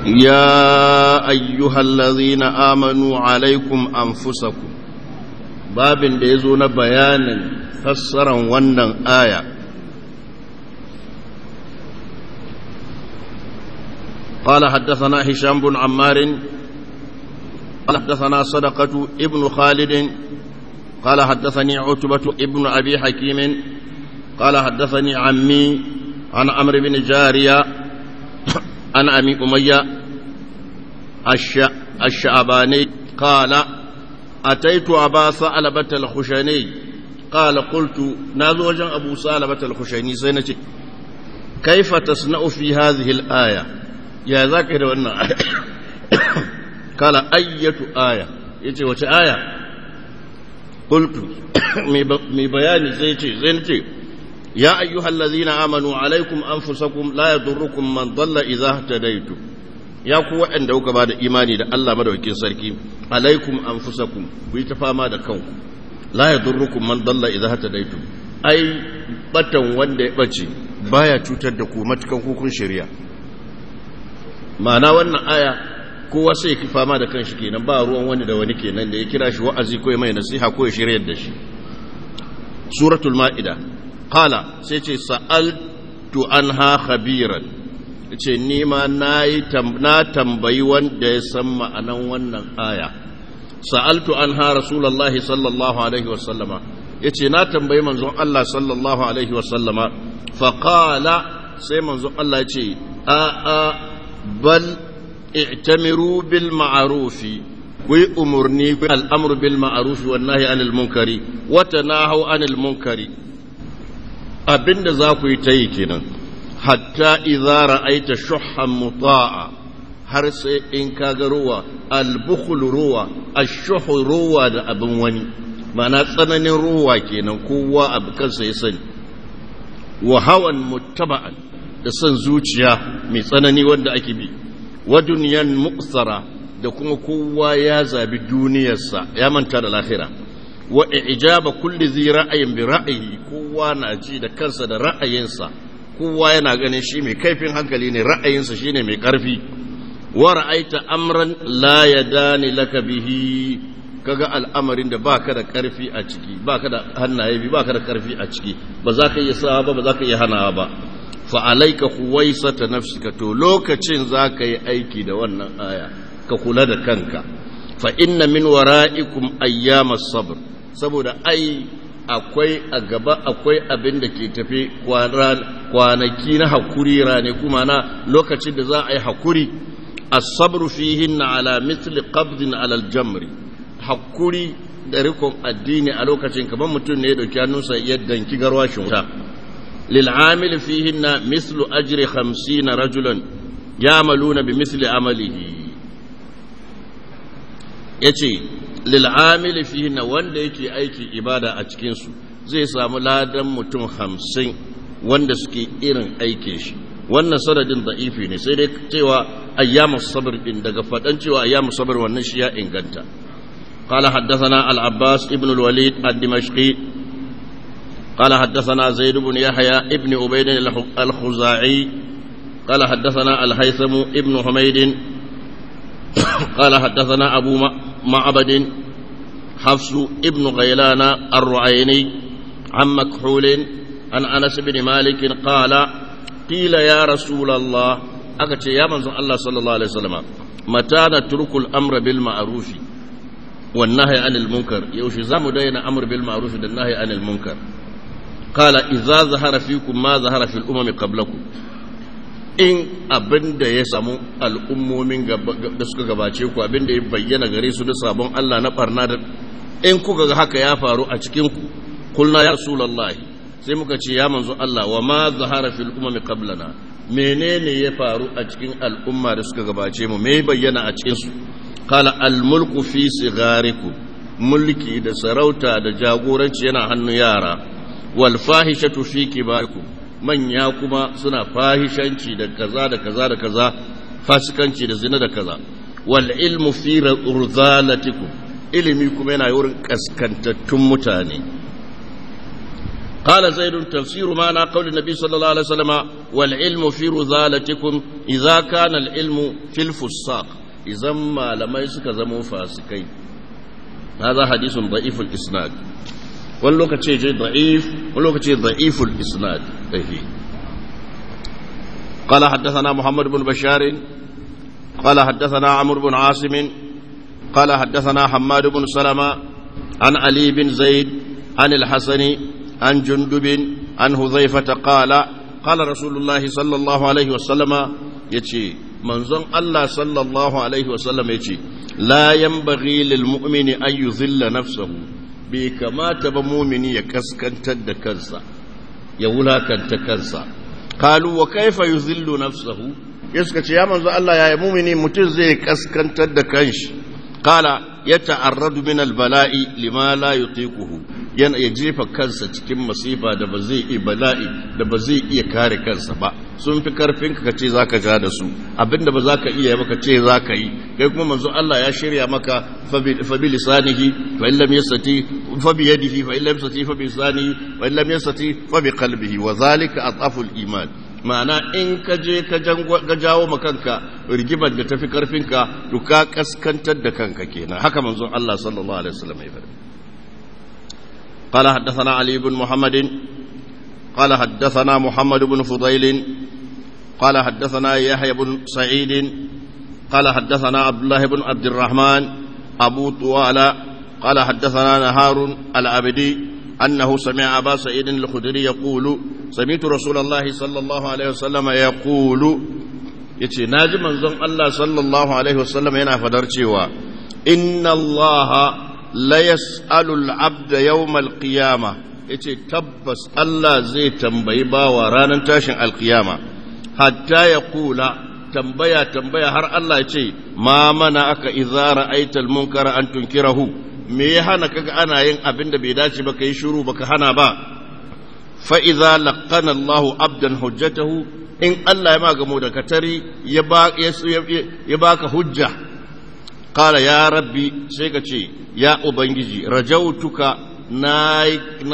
يا أيها الذين آمنوا عليكم أنفسكم باب ديزون بيانا فسرا ونن آية قال حدثنا هشام بن عمار قال حدثنا صدقة ابن خالد قال حدثني عتبة ابن أبي حكيم قال حدثني عمي عن عمرو بن جارية عن أبي أمية الشعباني قال أتيت أبا ثعلبة الخشني قال قلت نازو وجن أبو ثعلبة الخشني سينتي كيف تصنع في هذه الآية يا ذاكر وأن قال أية آية يتي وش آية قلت مي بياني زيتي زينتي يا أيها الذين آمنوا عليكم أنفسكم لا يضركم من ضل إذا اهتديتم ya ku waɗanda kuka ba da imani da Allah madaukakin sarki alaikum anfusakum ku yi ta fama da kanku la yadurrukum man dalla idza hatadaitum ai batan wanda ya bace baya cutar da ku matukan hukun shari'a ma'ana wannan aya kowa sai ki fama da kanshi kenan ba ruwan wani da wani kenan da ya kira shi wa'azi ko mai nasiha ko ya shiryar da shi suratul ma'ida qala sai ce sa'altu anha khabiran ce nima na tambayi wanda ya san ma'anan wannan aya sa'altu an ha rasulallah sallallahu alaihi wasallama ya ce na tambayi manzon Allah sallallahu alaihi wasallama faƙala sai manzon Allah ya ce a a bal i'tamiru bil ma'arufi ku yi umarni al'amur bil ma'arufi wannan anil munkari wata na hau anil munkari abinda za ku yi ta yi kenan hatta idza ra'aita shuhhan muta'a har sai in ka ga ruwa al-bukhl ruwa ash-shuh ruwa da abin wani ma'ana tsananin ruwa kenan kowa abu kansa ya sani wa hawan muttaba'an da son zuciya mai tsanani wanda ake bi wa dunyan muqsara da kuma kowa ya zabi duniyarsa ya manta da lahira wa ijaba kulli zi ra'ayin bi ra'ayi kowa na ji da kansa da ra'ayinsa kowa yana ganin shi mai kaifin hankali ne ra'ayinsa shine mai ƙarfi wa ra'aita amran la yadani laka bihi kaga al'amarin da baka da ƙarfi a ciki baka da hannaye bi baka da ƙarfi a ciki ba za ka iya sawa ba ba za ka iya hanawa ba fa alayka huwaisata nafsika to lokacin za ka yi aiki da wannan aya ka kula da kanka fa inna min wara'ikum ayyamas sabr saboda ai akwai a gaba akwai abin da ke tafi kwanaki na hakuri rane kuma na lokacin da za a yi hakuri asabru fihin na ala mitli qabdin ala aljamri hakuri da rikon addini a lokacin kamar mutum ne ya dauki hannunsa ya danki garwashin wuta lil amil fihin na mislu ajri 50 rajulan yamaluna bi misli amalihi yace lil'amili fihi na wanda yake aiki ibada a cikinsu zai samu ladan mutum hamsin wanda suke irin aike shi wannan sanadin da'ifi ne sai dai cewa ayyamu sabr din daga fadan cewa ayyamu sabr wannan shi ya inganta قال حدثنا العباس ابن الوليد الدمشقي قال حدثنا زيد بن يحيى ابن عبيد الخزاعي قال حدثنا الهيثم ابن حميد قال حدثنا أبو معبد حفص ابن غيلان الرعيني عن مكحول عن أنس بن مالك قال قيل يا رسول الله أكتش يا من الله صلى الله عليه وسلم متى نترك الأمر بالمعروف والنهي عن المنكر يوشي زام دين أمر بالمعروف والنهي عن المنكر قال إذا ظهر فيكم ما ظهر في الأمم قبلكم in abin da ya samu al'ummomin da suka gabace ku abin da ya bayyana gare su da sabon Allah na barna da in kuka ga haka ya faru a cikin ku kulna ya rasulullahi sai muka ce ya manzo Allah wa ma zahara fil umami qablana menene ya faru a cikin al'umma da suka gabace mu me bayyana a cikin su qala al mulku fi sigarikum mulki da sarauta da jagoranci yana hannun yara wal fahishatu fi kibarikum manya kuma suna fahishanci da kaza da kaza da kaza fasikanci da zina da kaza wal ilmu fi urzalatikum ilimi kuma yana wurin kaskantattun mutane قال زيد تفسير معنى قول النبي صلى الله عليه وسلم والعلم في رذالتكم idza kana al-ilmu fil fusaq idan malamai suka zama fasikai هذا حديث ضعيف الإسناد واللوكة شيء ضعيف واللوكة شيء ضعيف الإسناد أيه. قال حدثنا محمد بن بشار قال حدثنا عمرو بن عاصم قال حدثنا حماد بن سلمة عن علي بن زيد عن الحسن عن جندب عن حذيفة قال قال رسول الله صلى الله عليه وسلم يتي منظم الله صلى الله عليه وسلم يتي لا ينبغي للمؤمن أن يذل نفسه بكما تبا مؤمن يكسكن تد كنسا يولا كنت كنسا قالوا وكيف يذل نفسه يسكت يا منظم الله يا مؤمن متزي كسكن تد كنش قال يتعرض من البلاء لما لا يطيقه yana ya jefa kansa cikin masifa da ba zai iya bala'i da ba zai iya kare kansa ba sun fi karfin ka ce zaka ja da su abinda ba zaka iya maka ce zaka yi kai kuma manzo Allah ya shirya maka fa bi lisanihi fa illam yastati fa bi yadihi fa illam yastati fa bi lisanihi fa illam yastati fa bi qalbihi wa zalika ataful iman ma'ana in ka je ka jawo makanka rigimar da tafi karfinka to ka kaskantar da kanka kenan haka manzon Allah sallallahu alaihi wasallam ya faɗa قال حدثنا علي بن محمد قال حدثنا محمد بن فضيل قال حدثنا يحيى بن سعيد قال حدثنا عبد الله بن عبد الرحمن أبو طوال قال حدثنا نهار العبدي أنه سمع أبا سعيد الخدري يقول سمعت رسول الله صلى الله عليه وسلم يقول يتي ناجي منزون الله صلى الله عليه وسلم ينا فدر إن الله la yas'alul abda yawmal qiyama yace tabbas Allah zai tambayi bawa ranar tashin alkiyama hatta ya kula tambaya tambaya har Allah ya ce ma mana aka idza ra'aita munkara an tunkirahu me ya hana kaga ana yin abin da bai dace ba kai shiru baka hana ba fa idza laqana Allahu abdan hujjatahu in Allah ya magamo da katari ya ba ya baka hujja qala ya rabbi sai ka ce ya ubangiji rajautuka na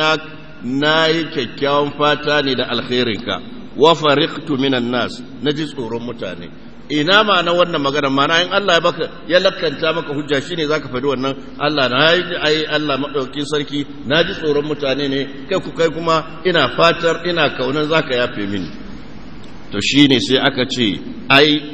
yi kyakkyawan fata ne da alkhairinka wa fariqtu minan nas naji tsoron mutane ina ma na wannan magana mana in Allah ya baka ya lakanta maka hujja shine zaka faɗi wannan Allah na yi ai Allah madaukin sarki naji tsoron mutane ne kai ku kai kuma ina fatar ina kaunan zaka yafe mini to shine sai aka ce ai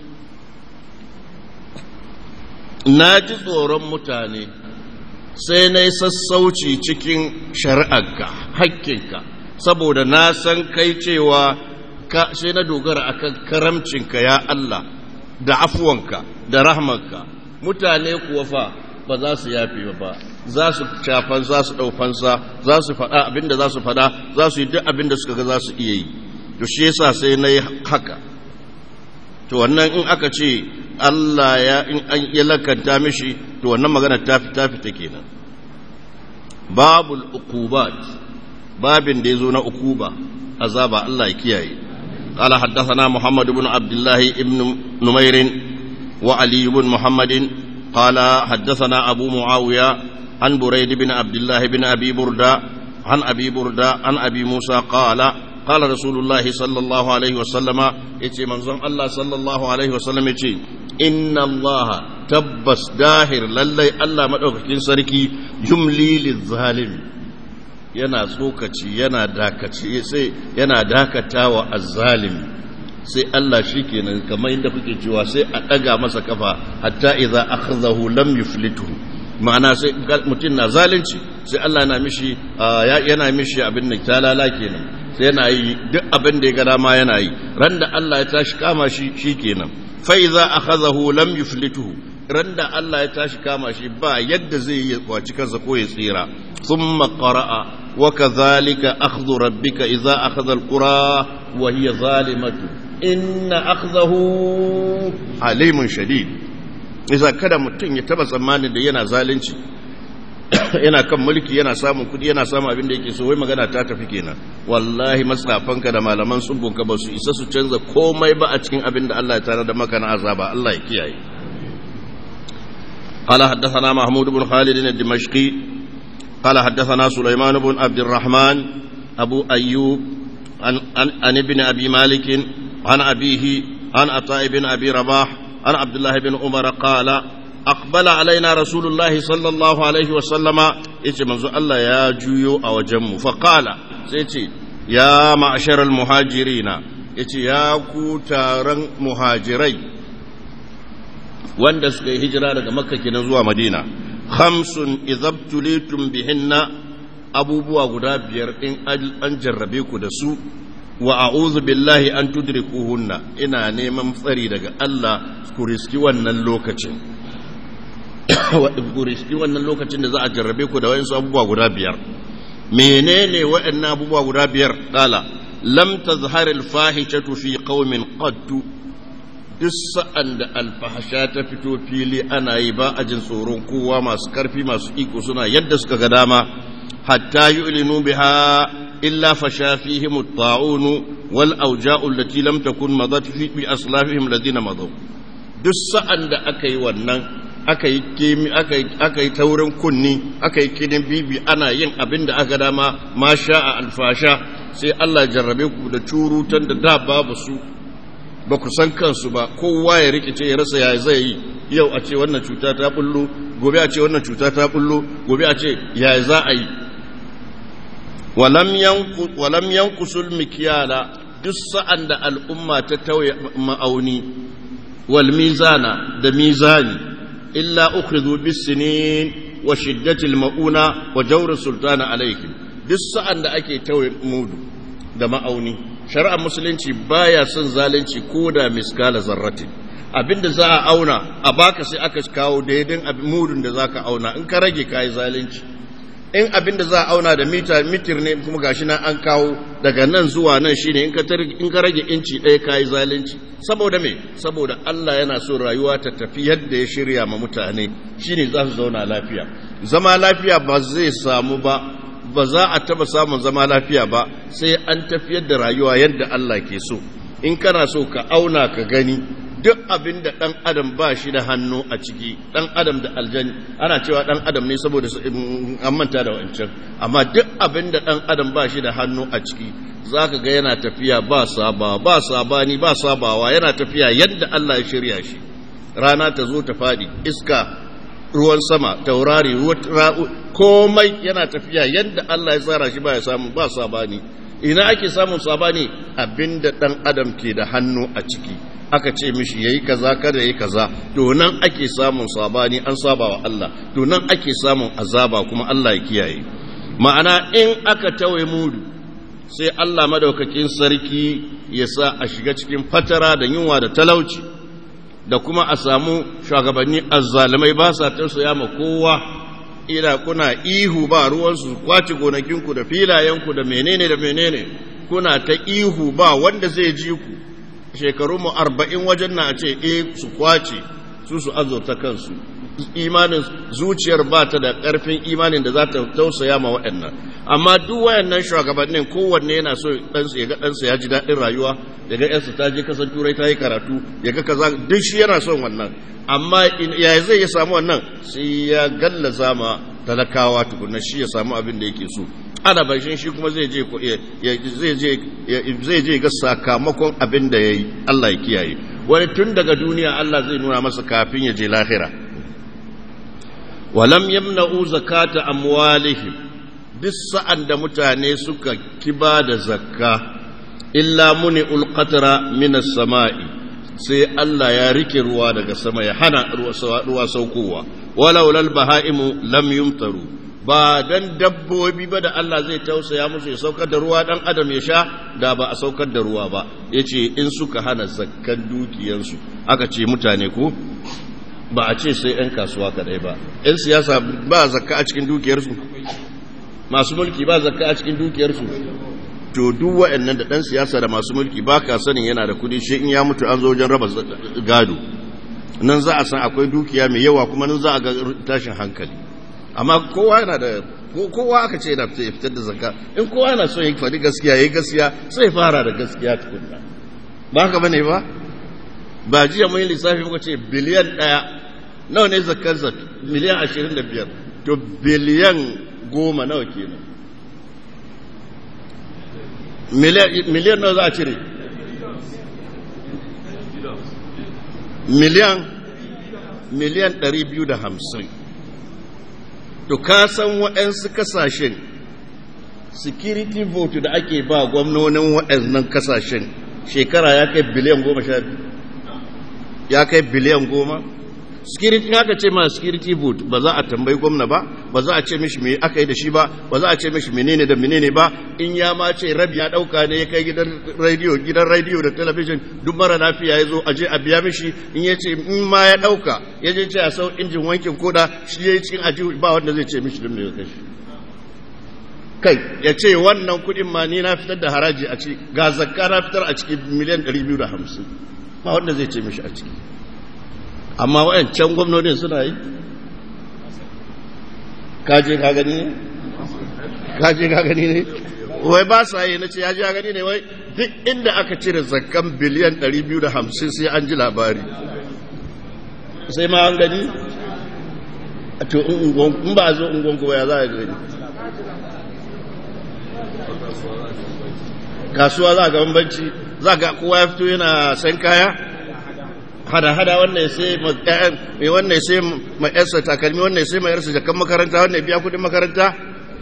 na ji tsoron mutane sai na yi sassauci cikin shari'arka hakkinka saboda na san kai cewa sai na dogara akan karamcinka ya Allah da afuwanka da rahmanka mutane kuwa fa ba za su yafe ba za su cafan za su ɗaufansa za su faɗa abinda za su faɗa za su yi duk abinda suka ga za su iya yi to shi yasa sai na yi haka to wannan in aka ce Allah ya in an ya lakanta mishi to wannan magana ta ta fita kenan babul uqubat babin da yazo na ukuba azaba Allah ya kiyaye قال حدثنا محمد بن عبد الله بن نمير وعلي بن محمد قال حدثنا أبو معاوية عن بريد بن عبد الله بن أبي بردة عن أبي بردة عن أبي موسى قال قال رسول الله صلى الله عليه وسلم يتي منظم الله صلى الله عليه وسلم يتي إن الله تبس داهر للي الله مدوكين سركي يملي للظالم yana tsokaci yana dakaci sai yana dakatawa azzalimi sai Allah shi kenan kamar yadda kuke cewa sai a ɗaga masa kafa hatta idza akhadhahu lam yuflituhu ma'ana sai mutum na zalunci sai Allah yana mishi yana mishi abin da talala kenan sai yana yi duk abin da ya ga dama yana yi ran da Allah ya tashi kama shi shikenan fa idza akhadhahu lam yuflituhu ran da Allah ya tashi kama shi ba yadda zai yi kwaci kansa ko ya tsira thumma qara'a wa kadhalika akhdhu rabbika idza akhadha alqura wa hiya zalimatu inna akhdahu alimun shadid isa kada mutum ya taba tsammanin da yana zalunci yana kan mulki yana samun kudi yana samun abin da yake so wai magana ta tafi kenan wallahi matsafanka da malaman sumbunka ba su isa su canza komai ba a cikin abin da Allah ya tare da maka na azaba Allah ya kiyaye قال حدثنا محمود بن خالد الدمشقي قال حدثنا سليمان بن عبد الرحمن أبو أيوب عن, عن, عن ابن أبي مالك عن أبيه عن عطاء بن أبي رباح عن عبد الله بن عمر قال أقبل علينا رسول الله صلى الله عليه وسلم يتي منذ الله يا جيو أو جم فقال سيتي يا معشر المهاجرين يتي يا كوتارن مهاجري wanda suka yi hijira daga makka kenan zuwa madina khamsun idhabtulitum bihinna abubuwa guda biyar in an jarrabe ku da su wa a'udhu billahi an tudrikuhunna ina neman tsari daga Allah ku riski wannan lokacin ku riski wannan lokacin da za a jarrabe ku da wayansu abubuwa guda biyar menene waɗannan abubuwa guda biyar kala lam tazhar al-fahishatu fi qaumin qattu duk sa'an da alfahasha ta fito fili ana yi ba a jin tsoron kowa masu karfi masu iko suna yadda suka ga dama hatta yu'linu biha illa fasha fihim at-ta'un wal awja'u allati lam takun madat fi bi aslafihim ladina madaw duk sa'an da aka yi wannan aka yi kemi aka yi taurin kunni aka yi kinin bibi ana yin abin da aka dama ma sha'a alfasha sai Allah jarrabe ku da curutan da da babu su ba ku san kansu ba kowa ya rikice ya rasa ya zai yi yau a ce wannan cuta ta bullo gobe a ce wannan cuta ta bullo gobe a ce ya za a yi walam yankusul mikiyala duk sa'an da al'umma ta tauye ma'auni wal mizana da mizani illa ukhridhu bisinin wa shiddatil mauna wa jawr sultana alaihim duk sa'an da ake tauye mudu da ma'auni shari'ar musulunci baya son zalunci ko da miskala zarratin abinda za a auna a baka sai aka kawo daidai abin mudun da zaka auna in ka rage kayi zalunci in abinda za a auna da mita mitir ne kuma gashi nan an kawo daga nan zuwa nan shine in ka in ka rage inci ɗaya kayi zalunci saboda me saboda Allah yana so rayuwa ta tafi yadda ya shirya ma mutane shine za su zauna lafiya zama lafiya ba zai samu ba ba za a taba samun zama lafiya ba sai an tafiyar da rayuwa yadda Allah ke so in kana so ka auna ka gani duk abin da ɗan adam ba shi da hannu a ciki ɗan adam da aljani ana cewa ɗan adam ne saboda an manta da wancan amma duk abin da ɗan adam ba shi da hannu a ciki za ka ga yana tafiya ba saba ba sabani ba sabawa yana tafiya yadda Allah ya shirya shi rana ta zo ta faɗi iska ruwan sama taurari komai yana tafiya yadda Allah ya tsara shi ba ya samu ba sabani ina ake samun sabani abinda dan adam ke da hannu a ciki aka ce mishi yayi kaza kada yayi kaza to nan ake samun sabani an saba wa Allah to nan ake samun azaba kuma Allah ya kiyaye ma'ana in aka tawaye mudu sai Allah madaukakin sarki ya sa a shiga cikin fatara da yunwa da talauci da kuma a samu shugabanni azzalumai ba sa tausaya ma kowa ina kuna ihu ba ruwansu kwace gonakinku da filayenku da menene da menene kuna ta ihu ba wanda zai ji ku shekaru mu arba'in wajen na a ce e su kwace su su azurta kansu imanin zuciyar ba ta da ƙarfin imanin da za ta tausaya ma waɗannan amma duk wayannan shugabannin kowanne yana so ɗansa ya ga ɗansa ya ji daɗin rayuwa ya ga ƴansa ta je kasan turai ta yi karatu ya ga kaza duk shi yana son wannan amma ya zai ya samu wannan sai ya gallaza ma talakawa tukunna shi ya samu abin da yake so ana bashin shi kuma zai je zai je zai je ga sakamakon abin da yayi Allah ya kiyaye wani tun daga duniya Allah zai nuna masa kafin ya je lahira walam yamna'u zakata amwalihim duk sa'an da mutane suka kiba da zakka illa muni ulqatra minas sama'i sai Allah ya rike ruwa daga sama ya hana ruwa saukowa walau lal baha'imu lam yumtaru ba dan dabbobi ba da Allah zai tausaya musu ya saukar da ruwa dan adam ya sha da ba a saukar da ruwa ba yace in suka hana zakkan dukiyarsu aka ce mutane ko ba a ce sai 'yan kasuwa kadai ba 'yan siyasa ba zakka a cikin dukiyarsu masu mulki ba zakka a cikin dukiyarsu to duk waɗannan da ɗan siyasa da masu mulki ba ka sanin yana da kudi shi in ya mutu an zo wajen raba gado nan za a san akwai dukiya mai yawa kuma nan za a ga tashin hankali amma kowa yana da kowa aka ce yana fitar da zakka in kowa yana son ya faɗi gaskiya ya yi gaskiya sai fara da gaskiya tukunna ba haka bane ba ba jiya mun yi lissafi muka ce biliyan ɗaya nawa ne zakar zak miliyan ashirin da biyar to biliyan goma nawa kenan miliyan nawa za a cire miliyan miliyan 250 to ka san waɗansu kasashen security vote da ake ba gwamnonin waɗannan kasashen shekara ya kai biliyan goma sha biyu ya kai biliyan goma security haka ce ma security vote ba za a tambayi gwamna ba ba za a ce mishi me aka yi da shi ba ba za a ce mishi menene da menene ba in ya ma ce rabi ya dauka ne ya kai gidan radio gidan radio da television duk mara lafiya ya zo a je a biya mishi in ya ce in ma ya dauka ya je ce a sau injin wankin koda shi ya yi cikin aji ba wanda zai ce mishi don me ya kashi kai ya ce wannan kudin ma ni na fitar da haraji a ciki ga zakka na fitar a ciki miliyan 250 ba wanda zai ce mishi a ciki amma wayancan gwamnonin suna yi kaje ka gani ne kaje ka gani ne wai ba sa yi na ce ya ji ka gani ne wai duk inda aka cire zakkan biliyan 250 sai an ji labari sai ma an gani a to in ba a zo ungon kuma ya za a gani kasuwa za ga bambanci za ga kowa ya fito yana san kaya hada-hada wannan sai mai wannan sai mai yarsa takalmi wannan sai mai yarsa jakan makaranta wannan biya kudin makaranta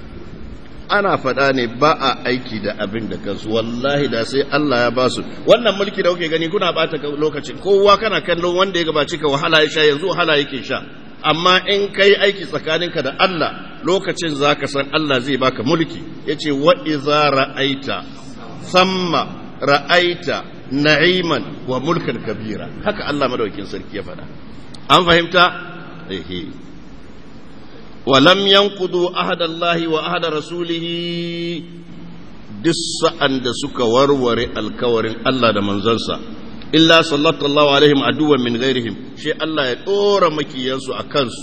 ana faɗa ne ba a aiki da abin da kansu wallahi da sai Allah ya ba su wannan mulki da kuke gani kuna bata lokacin kowa kana kallon wanda ya gabaci ka wahala ya sha yanzu wahala yake sha amma in kai aiki tsakaninka da Allah lokacin zaka san Allah zai baka mulki yace wa iza ra'aita samma ra'aita na'iman wa mulkan kabira haka Allah madaukin sarki ya faɗa an fahimta ehe walam yanqudu ahada Allah wa ahada rasulih duk sa'an da suka warware alkawarin Allah da manzansa illa sallallahu alaihim aduwan min ghairihim shi Allah ya dora makiyansu a kansu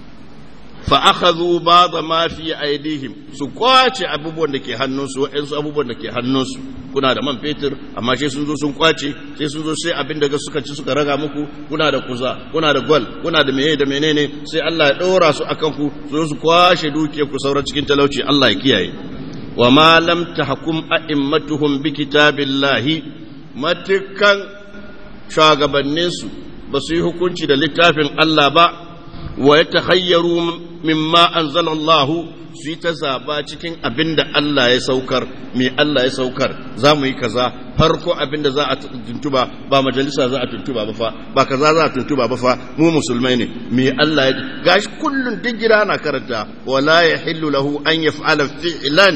fa akhadhu ba'd ma fi aydihim su kwace abubuwan da ke hannunsu wa'ansu abubuwan da ke hannunsu kuna da man fetur amma sai sun zo sun kwace sai sun zo sai abin da suka ci suka raga muku kuna da kuza kuna da gwal kuna da meye da menene sai Allah ya dora su akan ku su su kwashe dukiyar ku saura cikin talauci Allah ya kiyaye wa ma lam tahkum a'immatuhum bi kitabillahi matukan shugabanninsu ba su yi hukunci da littafin Allah ba wa ya tahayyaru mimma anzala Allah su yi ta zaba cikin abin da Allah ya saukar me Allah ya saukar za mu yi kaza farko abin da za a tuntuba ba majalisa za a tuntuba ba fa ba kaza za a tuntuba ba fa mu musulmai ne me Allah ya gashi kullun duk gida na karanta wala yahillu lahu an yaf'ala fi'lan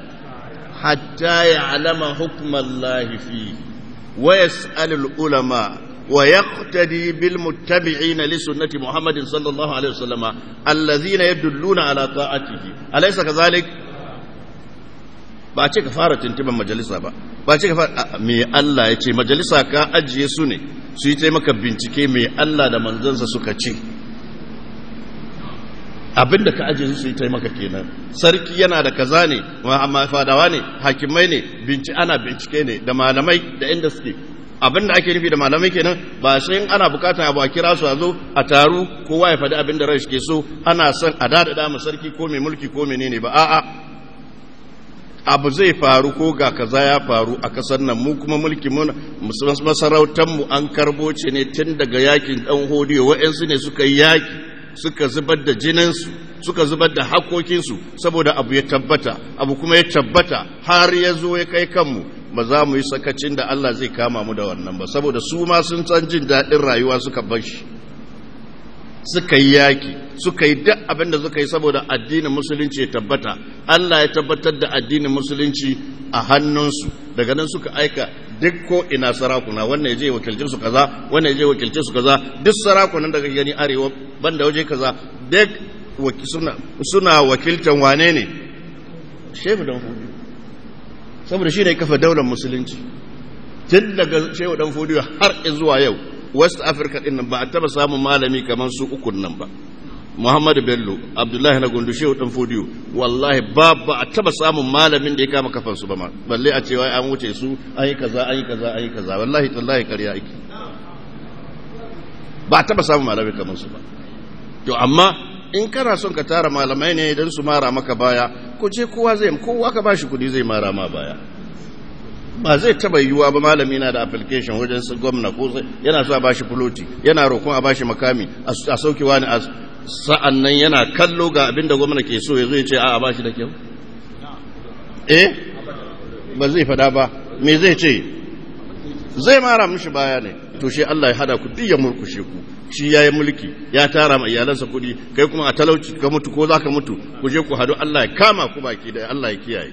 hatta ya'lama hukmallahi fihi ويسأل العلماء ويقتدي بالمتبعين لسنة محمد صلى الله عليه وسلم الذين يدلون على طاعته أليس كذلك ba ce ka fara tuntuban majalisa ba ba ce ka fara me Allah ya ce majalisa ka ajiye su ne su yi taimaka bincike me Allah da manzansa suka ce abinda ka ajiye su yi taimaka kenan sarki yana da kaza ne amma fadawa ne hakimai ne binci ana bincike ne da malamai da inda suke abinda ake nufi da malamai kenan ba sai ana bukatar abu a kira su a zo a taru kowa ya faɗi abin da rai ke so ana son a dada mu sarki ko mai mulki ko menene ba a'a abu zai faru ko ga kaza ya faru a kasar nan mu kuma mulki mun masarautar mu an karbo ce ne tun daga yakin dan hodiyo wa'ansu ne suka yi yaki suka zubar da jininsu suka zubar da hakokinsu saboda abu ya tabbata abu kuma ya tabbata har ya zo ya kai kanmu ba za mu yi sakacin da Allah zai kama mu da wannan ba saboda su ma sun san jin daɗin rayuwa suka bar shi suka yi yaki suka yi duk abin da suka yi saboda addinin musulunci ya tabbata Allah ya tabbatar da addinin musulunci a hannunsu daga nan suka aika duk ko ina sarakuna wannan ya je wakilcin su kaza wannan ya je wakilcin su kaza duk sarakunan da kake gani arewa banda waje kaza duk suna suna wakiltan wane ne shehu dan fudu saboda shi ne kafa daular musulunci tun daga shehu dan fudu har zuwa yau west africa din nan ba a taba samun malami kamar su ukun nan ba muhammadu bello abdullahi na gundu shehu dan fodiyo wallahi ba ba a taba samun malamin da ya kama kafan su ba ma balle a cewa an wuce su an yi kaza an yi kaza an yi kaza wallahi tallahi ƙarya ake ba a taba samun malami kamar su ba to amma in kana son ka tara malamai ne idan su mara maka baya ko je kowa zai kowa ka bashi kudi zai mara ma baya ba zai taba yiwuwa ba malami na da application wajen su gwamna ko yana so a bashi fuloti yana roƙon a bashi makami a sauke wani a sa'an nan yana kallo ga abin da gwamna ke so ya zo ya ce a bashi da kyau eh ba zai fada ba me zai ce zai mara mishi baya ne to shi Allah ya hada ku duk ya murkushe ku shi yayi mulki ya tara ma iyalansa kuɗi kai kuma a talauci ka mutu ko zaka mutu ku je ku hadu Allah ya kama ku baki da Allah ya kiyaye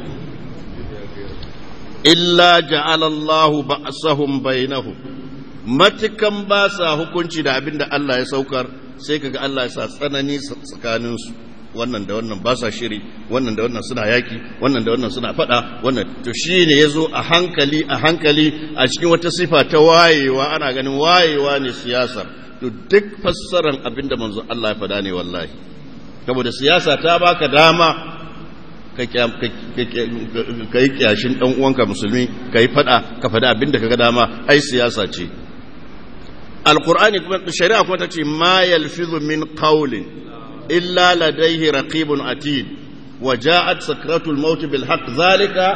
illa ja'ala Allah ba'sahum bainahum matukan ba sa hukunci da abin da Allah ya saukar sai kaga Allah ya sa tsanani tsakanin su wannan da wannan ba sa shiri wannan da wannan suna yaki wannan da wannan suna fada wannan to shine yazo a hankali a hankali a cikin wata sifa ta wayewa ana ganin wayewa ne siyasar to duk fassaran abin da manzo Allah ya fada ne wallahi saboda siyasa ta baka dama ka yi kyashin ɗan uwanka musulmi ka yi fada ka fada abin da ka ga dama ai siyasa ce alkur'ani kuma shari'a kuma ta ce ma yalfizu min qawlin illa ladayhi raqibun atid wa ja'at sakratul maut bil haqq zalika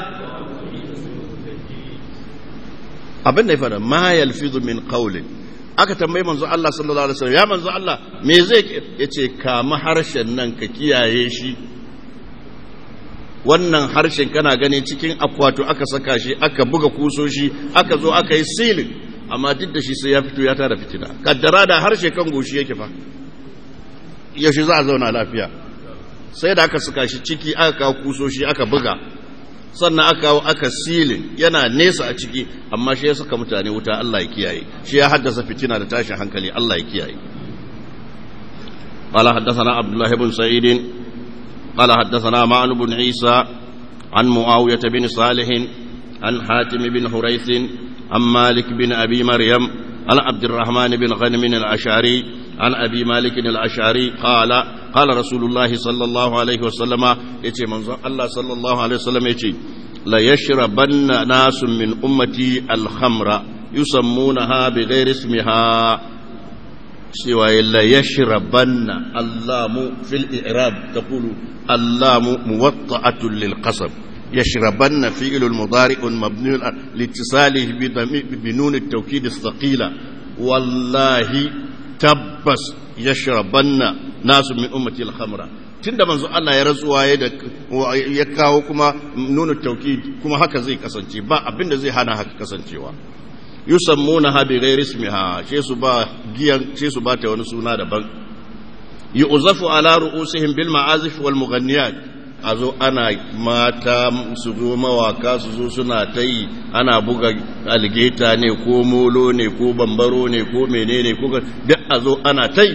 abin da ya fada ma yalfizu min qawlin aka tambayi manzo Allah sallallahu alaihi wasallam ya manzo Allah me zai yace kama harshen nan ka kiyaye shi wannan harshen kana gani cikin akwato aka saka shi aka buga kusoshi aka zo aka yi silin amma duk da shi sai ya fito ya tara fitina kaddara da harshe kan goshi yake fa yaushe za a zauna lafiya sai da aka saka shi ciki aka kawo kusoshi aka buga sannan aka kawo aka silin yana nesa a ciki amma shi ya saka mutane wuta Allah ya kiyaye shi ya haddasa fitina da tashin hankali Allah ya kiyaye قال حدثنا عبد الله بن سعيد قال حدثنا معن بن عيسى عن معاوية بن صالح عن حاتم بن حريث عن مالك بن أبي مريم عن عبد الرحمن بن غنم الأشعري عن أبي مالك الأشعري قال قال رسول الله صلى الله عليه وسلم يتي منظر الله صلى الله عليه وسلم يتي لا يشربن ناس من أمتي الخمر يسمونها بغير اسمها سوى لا يشربن اللام في الإعراب تقول اللام موطأة للقصب يشربن فعل المضارع مبني لاتصاله بنون التوكيد الثقيلة والله تبس يشربن ناس من أمتي الخمرة tunda manzo Allah ya rantsuwa ya kawo kuma nuna tauki kuma haka zai kasance ba abinda zai hana haka kasancewa yusammuna ha bi ghairi ismiha ce su ba giyan ce su ba ta wani suna daban yu'zafu ala ru'usihim bil ma'azif wal mughanniyat azo ana mata su zo mawaka su zo suna ta yi ana buga algeta ne ko molo ne ko bambaro ne ko menene ko duk azo ana ta yi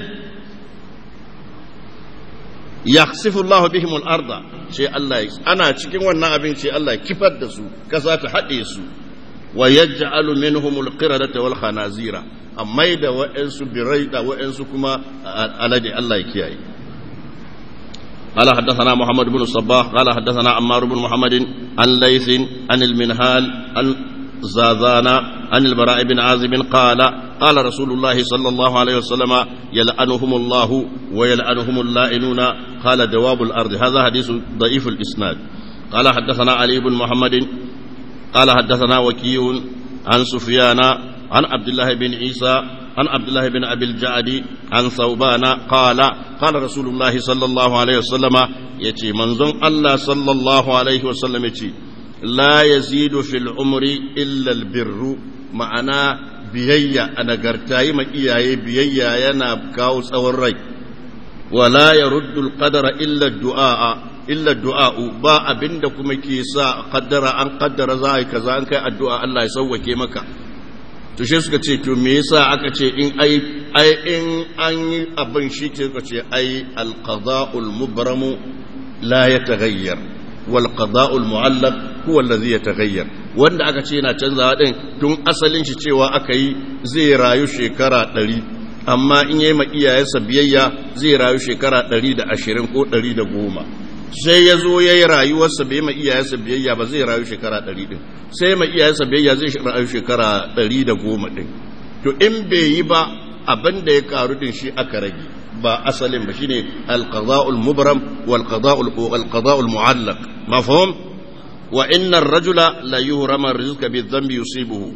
yakhsifu Allahu bihim al-arda sai Allah ana cikin wannan abin sai Allah kifar da su kasa ta hade su wa yaj'alu minhum al-qiradata wal khanazira amma da wa'ansu birai da wa'ansu kuma alade Allah ya kiyaye قال حدثنا محمد بن الصباح قال حدثنا عمار بن محمد عن ليث عن المنهال عن زازان عن البراء بن عازب قال قال رسول الله صلى الله عليه وسلم يلعنهم الله ويلعنهم اللائنون قال دواب الأرض هذا حديث ضعيف الإسناد قال حدثنا علي بن محمد قال حدثنا وكيع عن سفيان عن عبد الله بن عيسى عن عبد الله بن أبي الجعد عن ثوبان قال قال رسول الله صلى الله عليه وسلم يتي منزون الله صلى الله عليه وسلم يتي لا يزيد في العمر إلا البر معنا biyayya a nagarta yi ma iyaye biyayya yana kawo tsawon rai wala ya ruddul qadara illa du'a illa du'a'u ba abinda kuma ke sa kaddara an kaddara za a yi kaza an kai addu'a Allah ya sauwake maka to shi suka ce to me yasa aka ce in ai ai in an yi abin shi ce suka ce ai alqada'ul mubramu la yataghayyar wal qada'ul mu'allaq huwa alladhi yataghayyar wanda aka ce yana canzawa din tun asalin shi cewa aka yi zai rayu shekara ɗari amma in yi ma iyayensa biyayya zai rayu shekara ɗari da ashirin ko ɗari da goma sai ya zo ya yi rayuwarsa bai ma iyayensa biyayya ba zai rayu shekara ɗari ɗin sai ma iyayensa biyayya zai rayu shekara ɗari da goma ɗin to in bai yi ba abin da ya karu din shi aka rage ba asalin ba shine alqada'ul mubram wal qada'ul wal qada'ul mu'allaq mafhum wa inna ar-rajula la yuhrama rizqa bi dhanbi yusibuhu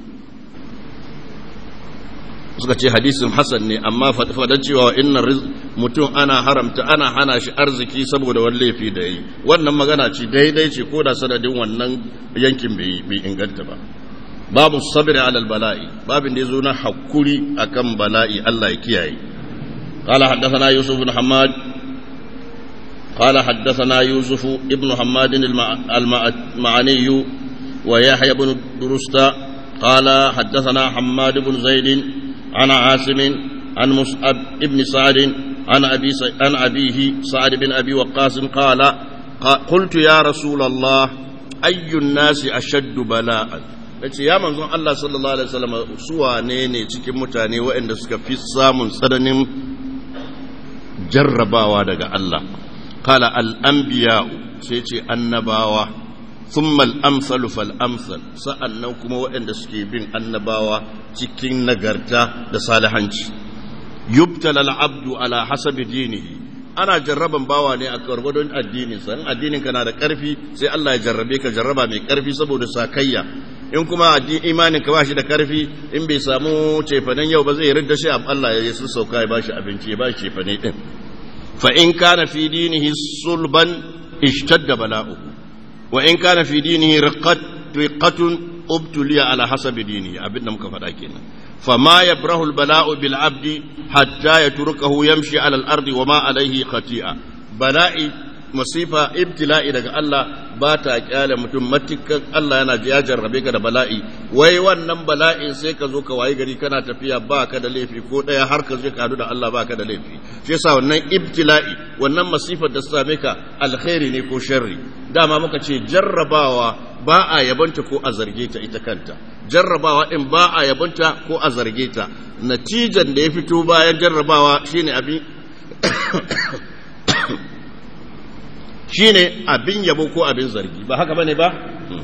suka ce hadisin hasan ne amma fadar cewa inna mutum ana haramta ana hana shi arziki saboda wani laifi da yi wannan magana ce daidai ce ko da sanadin wannan yankin bai inganta ba babu sabri alal bala'i babin da yazo na hakuri akan bala'i Allah ya kiyaye قال حدثنا يوسف بن حماد قال حدثنا يوسف ابن حماد المعني ويحيى بن درستا قال حدثنا حماد بن زيد عن عاصم عن مصعب بن سعد عن أبي عن أبيه سعد بن أبي وقاص قال قلت يا رسول الله أي الناس أشد بلاء yace ya manzon Allah sallallahu alaihi wasallam su wane ne cikin mutane waɗanda suka fi samun tsananin jarrabawa daga Allah kala al-anbiya sai ce annabawa thumma al-amsalu fal amsal sa'annan kuma waɗanda suke bin annabawa cikin nagarta da salihanci yubtala al-abdu ala hasabi dinihi ana jarraban bawa ne a gwargwadon addinin sa in addinin ka na da karfi sai Allah ya jarrabe ka jarraba mai karfi saboda sakayya in kuma imanin ka bashi da karfi in bai samu cefanen yau ba zai ridda shi Allah ya su sauka ya bashi abinci ya bashi cefane din fa in kana fi dinihi sulban ishtadda bala'uhu wa in kana fi dinihi riqat riqatun ubtuliya ala hasabi dinihi abin da muka faɗa kenan فما يبره البلاء بالعبد حتى يتركه يمشي على الأرض وما عليه خطيئة بلاء masifa ibtila'i daga Allah ba ta kyale mutum matukan Allah yana ya jarrabe ka da bala'i wai wannan bala'in sai ka zo ka wayi gari kana tafiya ba ka da laifi ko ɗaya har ka je ka hadu da Allah ba ka da laifi shi yasa wannan ibtila'i wannan masifar da same ka alkhairi ne ko sharri dama muka ce jarrabawa ba a yabanta ko a zarge ta ita kanta jarrabawa din ba a yabanta ko a zarge ta natijan da ya fito bayan jarrabawa shine abin shine abin yabo ko abin zargi ba haka bane ba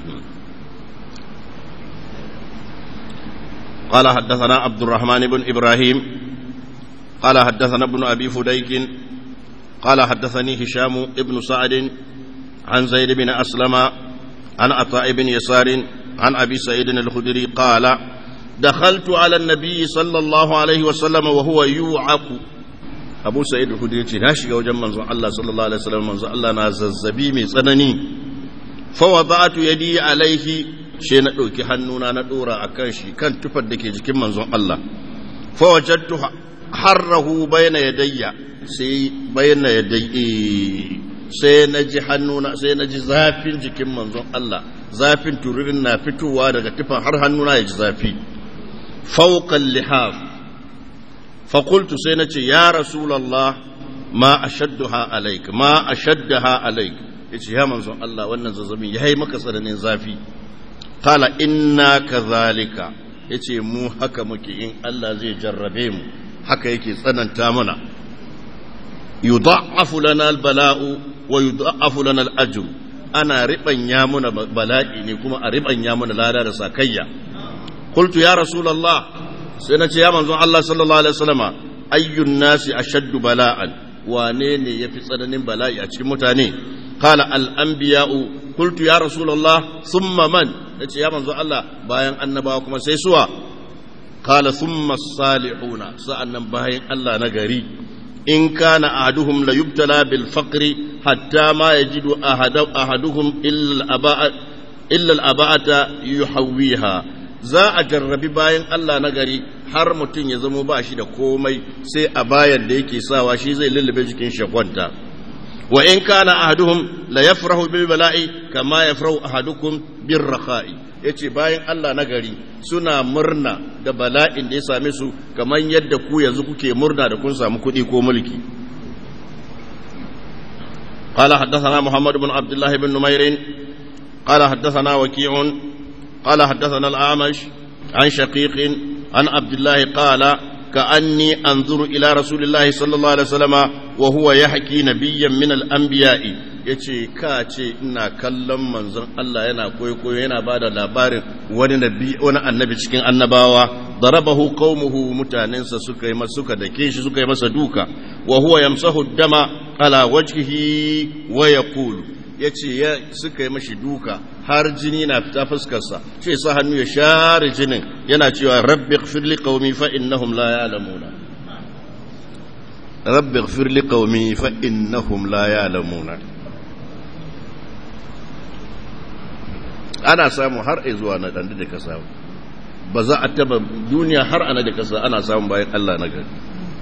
قال حدثنا عبد الرحمن بن إبراهيم قال حدثنا ابن أبي فديك قال حدثني هشام ابن سعد عن زيد بن أسلم عن عطاء بن يسار عن أبي سعيد الخدري قال دخلت على النبي صلى الله عليه وسلم وهو يوعك abu sa'id al-khudri ce na shiga wajen manzon Allah sallallahu alaihi wasallam manzon Allah na zazzabi mai tsanani fa wada'tu yadi alaihi she na dauki hannuna na dora akan shi kan tufar da ke jikin manzon Allah fa wajadtu harrahu bayna yadayya sai bayna yadayyi sai na ji hannuna sai na ji zafin jikin manzon Allah zafin tururin na fitowa daga tufan har hannuna ya ji zafi fawqa lihaf فقلت سينتي يا رسول الله ما أشدها عليك ما أشدها عليك yace ya manzon Allah wannan zazzabin ya yi maka tsananin zafi qala inna kadhalika yace mu haka muke in Allah zai jarrabe mu haka yake tsananta mana yudha'afu lana albala'u wa yudha'afu lana alajr ana ribanya muna bala'i ne kuma a ribanya muna lada da sakayya qultu ya rasulullah sai na ce ya manzon Allah sallallahu alaihi wasallama ayyun nasi ashaddu bala'an wane ne yafi tsananin bala'i a cikin mutane qala al anbiya'u qultu ya rasulullah thumma man nace ya manzon Allah bayan annabawa kuma sai suwa qala thumma salihuna sa'annan bayan Allah na gari in kana ahaduhum la yubtala bil faqri hatta ma yajidu ahaduhum illa al aba'a illa al aba'ata yuhawwiha za a jarrabi bayan Allah na gari har mutum ya zamo ba shi da komai sai a bayan da yake sawa shi zai lullube jikin shakwanta wa in kana ahaduhum la yafrahu bil bala'i kama yafrahu ahadukum bir rakha'i yace bayan Allah na gari suna murna da bala'in da ya same su kamar yadda ku yanzu kuke murna da kun samu kuɗi ko mulki قال حدثنا محمد بن عبد الله بن نمير قال حدثنا وكيع قال حدثنا الأعمش عن شقيق عن عبد الله قال كأني أنظر إلى رسول الله صلى الله عليه وسلم وهو يحكي نبيا من الأنبياء yace ka ce ina kallon manzon Allah yana koyo yana ba da labarin wani nabi wani annabi cikin annabawa darabahu qaumuhu mutanensa suka yi suka dake shi suka yi masa duka wa huwa yamsahu dama ala wajhihi wa yaqulu ya ce suka yi mashi duka har jini na fita fuskarsa ce sa hannu ya share jinin yana cewa rabbi firli qaumi fa innahum la ya'lamuna rabbi firli qaumi fa innahum la ya'lamuna ana samu har zuwa na dan da ka samu ba za a taba duniya har ana da kasa ana samun bayan Allah na gari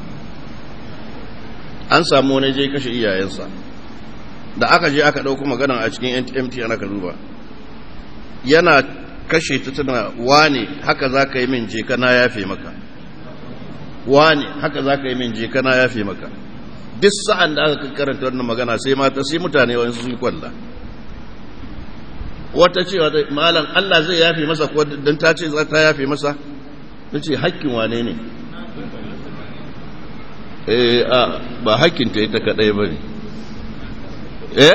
an samu wani je kashe iyayensa da aka je aka ɗauko maganan a cikin mt ana ka duba yana kashe ta tana wane haka za ka yi min je kana yafe maka wane haka za ka yi min je kana yafe maka duk sa'an da aka karanta wannan magana sai mata sai mutane wani sun kwalla wata cewa malam Allah zai yafe masa ko dan ta ce za ta yafe masa nace hakkin wane ne eh a ba hakkin ta ita kadai bane eh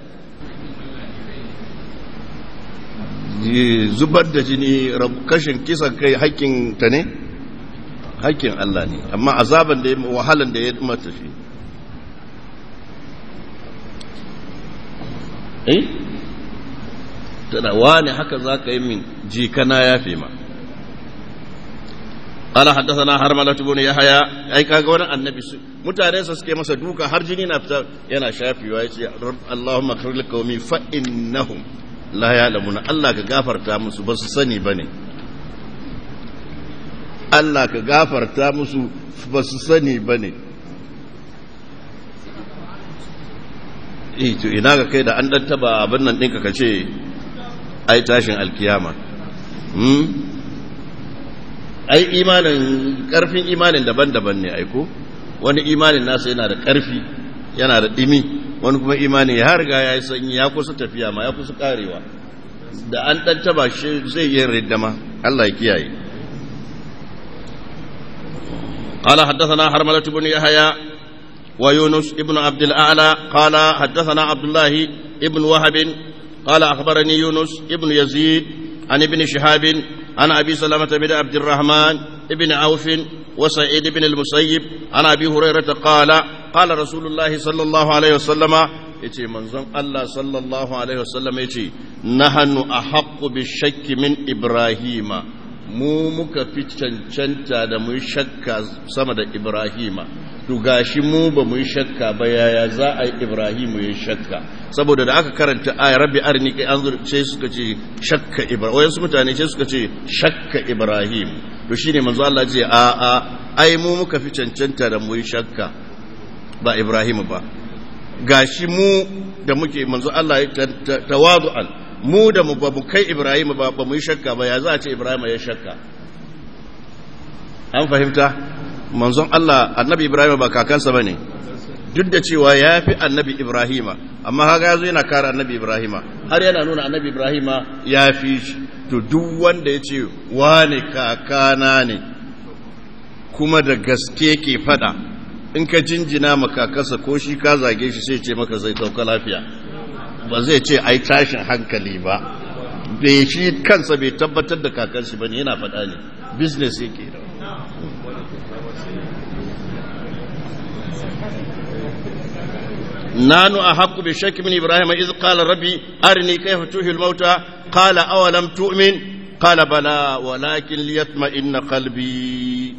zubar da jini kashin kisan kai hakkin ta ne hakkin Allah ne amma azaban da wahalan da ya mata shi eh tana wani haka za ka yi min jikana ya fi ma قال حدثنا حرملة بن يحيى اي kaga wani annabi su mutane sa suke masa duka har jini na fita yana shafewa yace Allahumma ighfir liqaumi fa innahum la ya'lamuna Allah ka gafarta musu ba su sani bane Allah ka gafarta musu ba su sani bane eh to ina ga kai da an dan taba abin nan ɗinka ka ce ai tashin alkiyama hmm? ai imanin karfin imanin daban-daban ne aiko wani imanin nasa yana da karfi yana da dimi wani kuma imanin ya riga ya yi sanyi ya kusa tafiya ma ya kusa karewa da an dan taba shi zai yi riddama Allah ya kiyaye قال حدثنا حرملة بن يحيى ويونس ابن عبد الأعلى قال حدثنا عبد الله ابن وهب قال أخبرني يونس ابن يزيد عن ابن شهاب عن أبي سلمة بن عبد الرحمن ابن عوف وسعيد بن المسيب عن أبي هريرة قال قال رسول الله صلى الله عليه وسلم yace manzon Allah sallallahu alaihi wasallam yace nahnu ahaqqu bishakki min ibrahima mu muka fi cancanta da mu shakka sama da ibrahima to gashi mu ba mu shakka ba yaya za a yi ibrahimu ya shakka saboda da aka karanta ayar rabbi arni kai an sai suka ce shakka ibrahim wayansu mutane sai suka ce shakka ibrahim to shine manzo Allah ce a a ai mu muka fi cancanta da mu shakka ba ibrahim ba gashi mu da muke manzo Allah ya tawadu'an mu da mu ba mu kai ibrahim ba ba mu shakka ba ya za a ce ibrahim ya shakka an fahimta manzon Allah annabi Ibrahim ba kakansa ba ne duk da cewa ya fi annabi Ibrahima amma haka ya zo yana kara annabi Ibrahima har yana nuna annabi Ibrahima ya fi shi to duk wanda ya ce wane kakana ne kuma da gaske ke fada in ka jinjina makakansa ko shi ka zage shi sai ce maka zai sauka lafiya ba zai ce ai tashin hankali ba bai shi kansa bai tabbatar da kakansa ba ne yana fada ne business yake da نانو أحق بالشك من إبراهيم إذ قال ربي أرني كيف تحيي الموتى قال أولم تؤمن قال بلى ولكن ليطمئن قلبي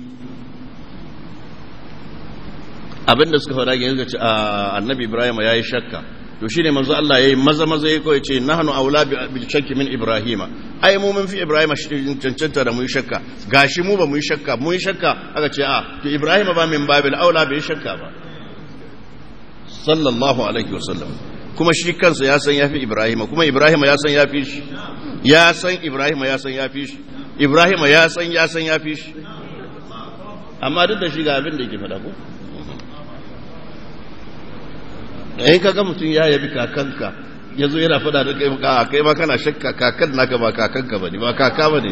abin da suka faɗa yanzu ga ce annabi ibrahim ya yi shakka to shine manzo Allah yayi maza maza ya kawai ce nahnu aula bil shakki min ibrahima ai mu mun fi ibrahim cancanta da mu yi shakka gashi mu ba mu yi shakka mu yi shakka aka ce a to ibrahim ba min babil aula bai shakka ba sallallahu alaihi wasallam kuma shi kansa ya san yafi ibrahim kuma ibrahim ya san yafi shi ya san ibrahim ya san yafi shi ibrahim ya san ya san yafi shi amma duk da shi ga abin da yake faɗa ko in ka ga mutum ya yabi kakanka ya zo yana fada da kai maka kai ma kana shakka kakan naka ba kakanka ba ne ba kaka ba ne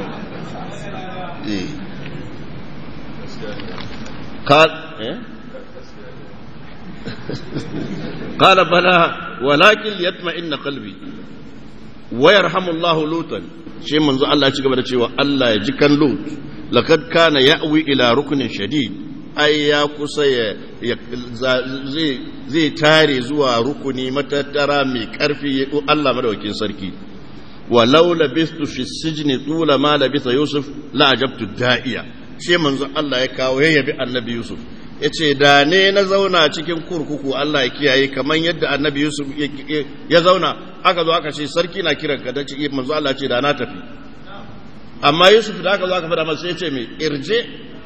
قال بلى ولكن ليطمئن قلبي ويرحم الله لوطا شيء منذ الله ya ci gaba da cewa Allah ya ji kan Lut laqad kana ya'wi ila ruknin shadid ai ya kusa ya zai tare zuwa rukuni matattara mai karfi Allah madaukakin sarki walau labistu fi sijni tula ma labisa yusuf la ajabtu da'iya shi manzo Allah ya kawo ya yabi annabi yusuf yace da ne na zauna cikin kurkuku Allah ya kiyaye kamar yadda annabi yusuf ya zauna aka zo aka ce sarki na kiran ka dace manzo Allah ce da na tafi amma yusuf da aka zo aka fada masa ya ce mai irje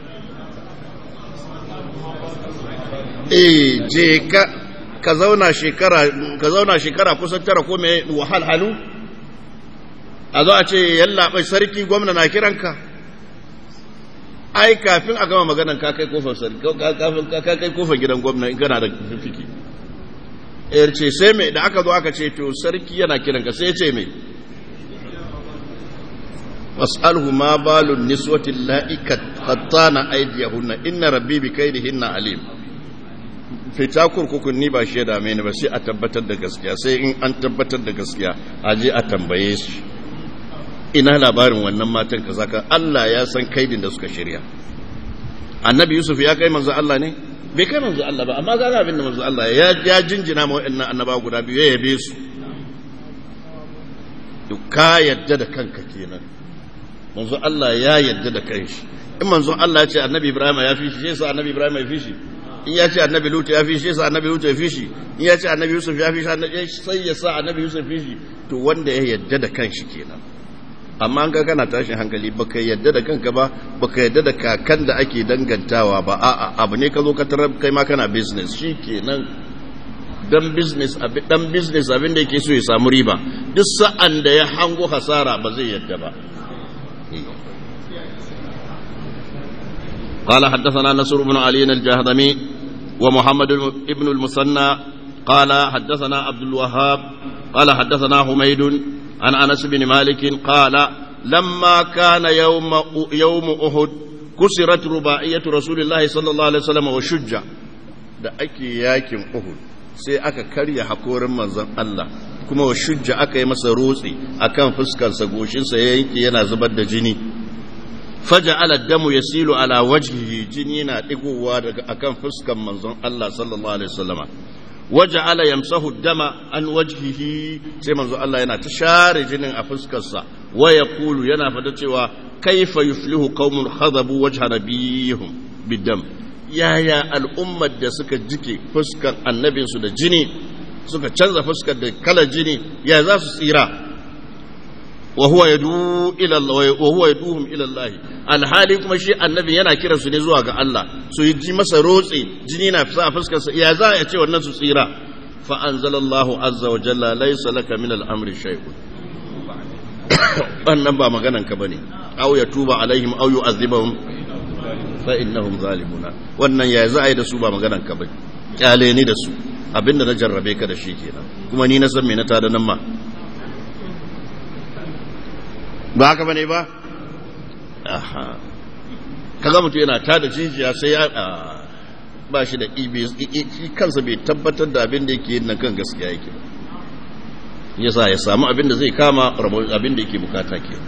eh je ka ka zauna shekara ka zauna shekara kusan tara ko mai wahalhalu a zo a ce yallaɓai sarki gwamna na kiranka ai kafin a gama maganan ka kai kofar sarki kafin ka kai kofar gidan gwamna in kana da fifiki er ce sai mai da aka zo aka ce to sarki yana kiranka sai ce mai was'alhu ma balun niswati la'i qattana aydiyahunna inna rabbi bi kaydihinna alim fita kurkukun ni ba shi da mai ba sai a tabbatar da gaskiya sai in an tabbatar da gaskiya a je a tambaye shi ina labarin wannan matan kaza ka Allah ya san kaidin da suka shirya annabi yusuf ya kai manzo Allah ne bai kai manzo Allah ba amma ga abin da manzo Allah ya ya jinjina ma wa'annan annaba guda biyu ya yabe su duk ka yadda da kanka kenan manzo Allah ya yadda da kanshi in manzo Allah ya ce annabi Ibrahim ya fi shi sai annabi Ibrahim ya fi shi in ya ce annabi Lut ya fi shi sai annabi Lut ya fi shi in ya ce annabi Yusuf ya fi shi sai ya sa annabi Yusuf fi shi to wanda ya yadda da kanshi kenan amma an ga kana tashin hankali baka yadda da kanka ba baka yadda da kakan da ake dangantawa ba a'a abu ne ka zo ka tarar kai ma kana business shikenan dan business abin dan business abin da yake so ya samu riba duk sa'an da ya hango hasara ba zai yadda ba قال حدثنا نصر بن علي الجهضمي ومحمد بن المثنى قال حدثنا عبد الوهاب قال حدثنا حميد عن انس بن مالك قال لما كان يوم يوم احد كسرت رباعيه رسول الله صلى الله عليه وسلم وشج da ake yakin Uhud sai aka karya hakorin manzon Allah kuma wa shujja aka yi masa rotsi akan fuskarsa goshinsa ya yanke yana zubar da jini faja'ala damu yasilu ala wajhihi jini na digowa daga akan fuskar manzon Allah sallallahu alaihi wasallama waja'ala yamsahu dama an wajhihi sai manzon Allah yana ta share jinin a fuskarsa wa yaqulu yana fada cewa kaifa yuflihu qaumun khadabu wajha nabiyihim bidam yaya al'ummar da suka jike fuskar annabinsu da jini suka canza fuskar da kalar jini ya za su tsira وهو يدعو الى الله وهو يدعوهم الى الله alhali kuma shi annabi yana kiran su ne zuwa ga Allah su yi ji masa rotse jini na fisa a fuskar sa ya za ya ce wannan su tsira fa anzalallahu azza wa jalla laysa laka min al-amri shay'un wannan ba maganan ka bane aw ya tuba alaihim aw yu'adhibahum fa innahum zalimuna wannan ya za a yi da su ba maganan ka bane kyale ni da su abinda na jarrabe ka da shi kenan kuma ni na san me na tada nan ma ba haka bane ba aha kaga mutum yana tada jijiya sai ya ba shi da ibe shi kansa bai tabbatar da abin da yake yin nan kan gaskiya yake yasa ya samu abin da zai kama abin da yake bukata ke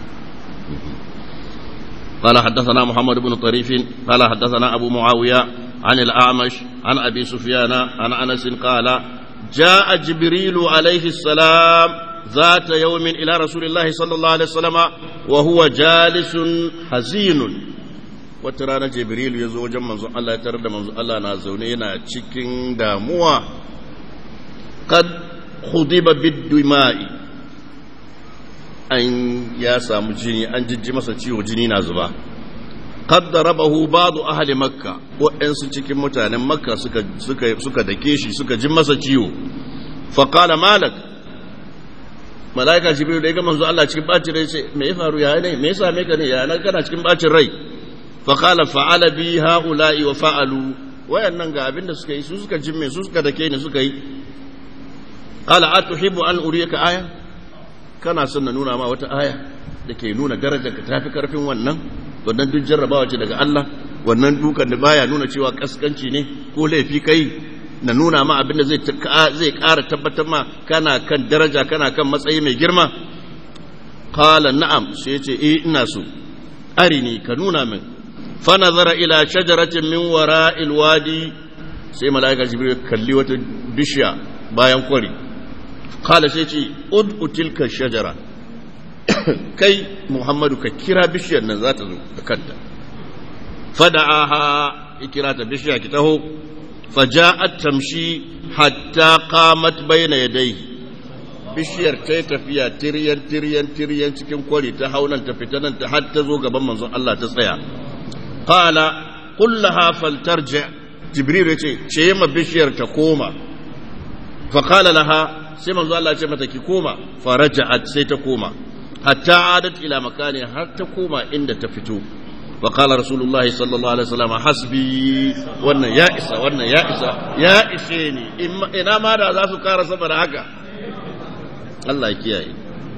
قال حدثنا محمد بن طريف قال حدثنا أبو معاوية عن الأعمش عن أبي سفيان عن أنس قال جاء جبريل عليه السلام ذات يوم إلى رسول الله صلى الله عليه وسلم وهو جالس حزين وترانا جبريل يزو وجن منزو الله يترد منزو الله نازوني ينا cikin damuwa قد خضب بالدماء an ya samu jini an jijji masa ciwo jini na zuba qad darabahu ba'du ahli makka waɗansu cikin mutanen makka suka suka suka dake shi suka ji masa ciwo fa qala malak malaika jibril da ya ga manzo Allah cikin bacin rai ce me ya faru ya ne me ya same ka ne ya nan kana cikin bacin rai fa qala fa'ala bi haula'i wa fa'alu wayannan ga abin da suka yi su suka jimme su suka dake ni suka yi qala atuhibbu an uriyaka aya kana son na nuna ma wata aya da ke nuna darajar ka tafi karfin wannan wannan duk jarrabawa ce daga Allah wannan dukan da baya nuna cewa kaskanci ne ko laifi kai na nuna ma abin da zai zai ƙara tabbatar ma kana kan daraja kana kan matsayi mai girma qala na'am sai ce eh ina so arini ka nuna min فنظر إلى شجرة من وراء الوادي sai mala'ika jibril kalli wata bishiya bayan kwari kala sai ce ud'u tilka shajara kai muhammadu ka kira bishiyar nan za ta zo da kanta fada'aha ikira ta bishiya ki taho faja'at tamshi hatta qamat bayna yadayhi bishiyar ta yi tafiya tiryan tiryan tiryan cikin kwari ta haunan ta fita nan ta har ta zo gaban manzon Allah ta tsaya qala qul laha faltarji jibril ya ce ce ma bishiyar ta koma fa qala laha sai manzon Allah ya ce mata ki koma faraja'at sai ta koma hatta adat ila makani har ta koma inda ta fito wa qala rasulullah sallallahu alaihi wasallam hasbi wannan ya isa wannan ya isa ya ishe ni ina ma da za su kara sama da haka Allah ya kiyaye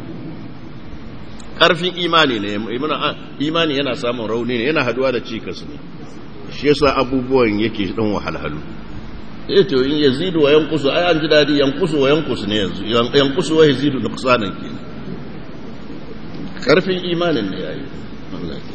karfin imani ne imani yana samun rauni ne yana haduwa da cikas ne shi yasa abubuwan yake dan wahalhalu eh to in yazidu wa yanqusu ai an ji dadi yanqusu wa yanqusu ne yanzu yanqusu wa yazidu nuqsanan kenan karfin imanin ne yayi Allah ya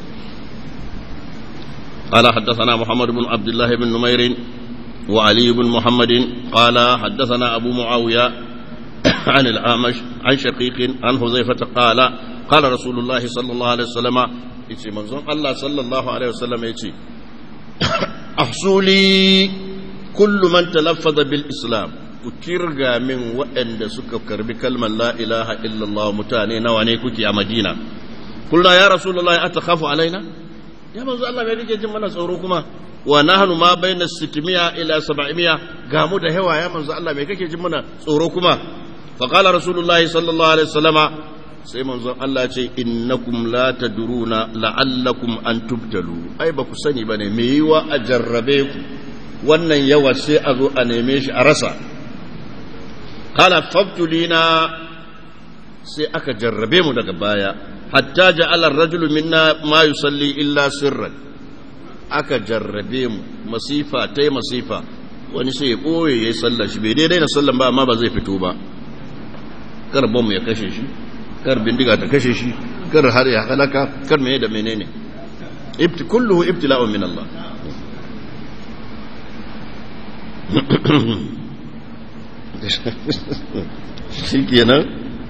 قال حدثنا محمد بن عبد الله بن نمير وعلي بن محمد قال حدثنا أبو معاوية عن الأعمش عن شقيق عن حذيفة قال قال رسول الله صلى الله عليه وسلم يتي منظوم الله صلى الله عليه وسلم يتي أحصوا لي كل من تلفظ بالإسلام كترغى من وأن سكر بكلمة لا إله إلا الله متاني نواني كتي مدينة قلنا يا رسول الله أتخاف علينا ya manzo Allah mai kake jin mana tsoro kuma wa nahnu ma baina 600 ila 700 ga mu da hewa ya manzo Allah mai kake jin mana tsoro kuma fa qala rasulullahi sallallahu alaihi wasallama sai manzo Allah ya ce innakum la tadruna la'allakum an tubtalu ai ba ku sani bane me yiwa a jarrabe ku wannan yawa sai a zo a neme shi a rasa qala fabtulina sai aka jarrabe mu daga baya hatta ja'ala ar-rajulu minna ma yusalli illa sirran aka jarrabe mu masifa tai masifa wani sai ya boye yayi sallar shi bai daidai na sallan ba amma ba zai fito ba kar bom ya kashe shi kar bindiga ta kashe shi kar har ya halaka kar mene da menene ibti kulluhu ibtila'un min Allah shikenan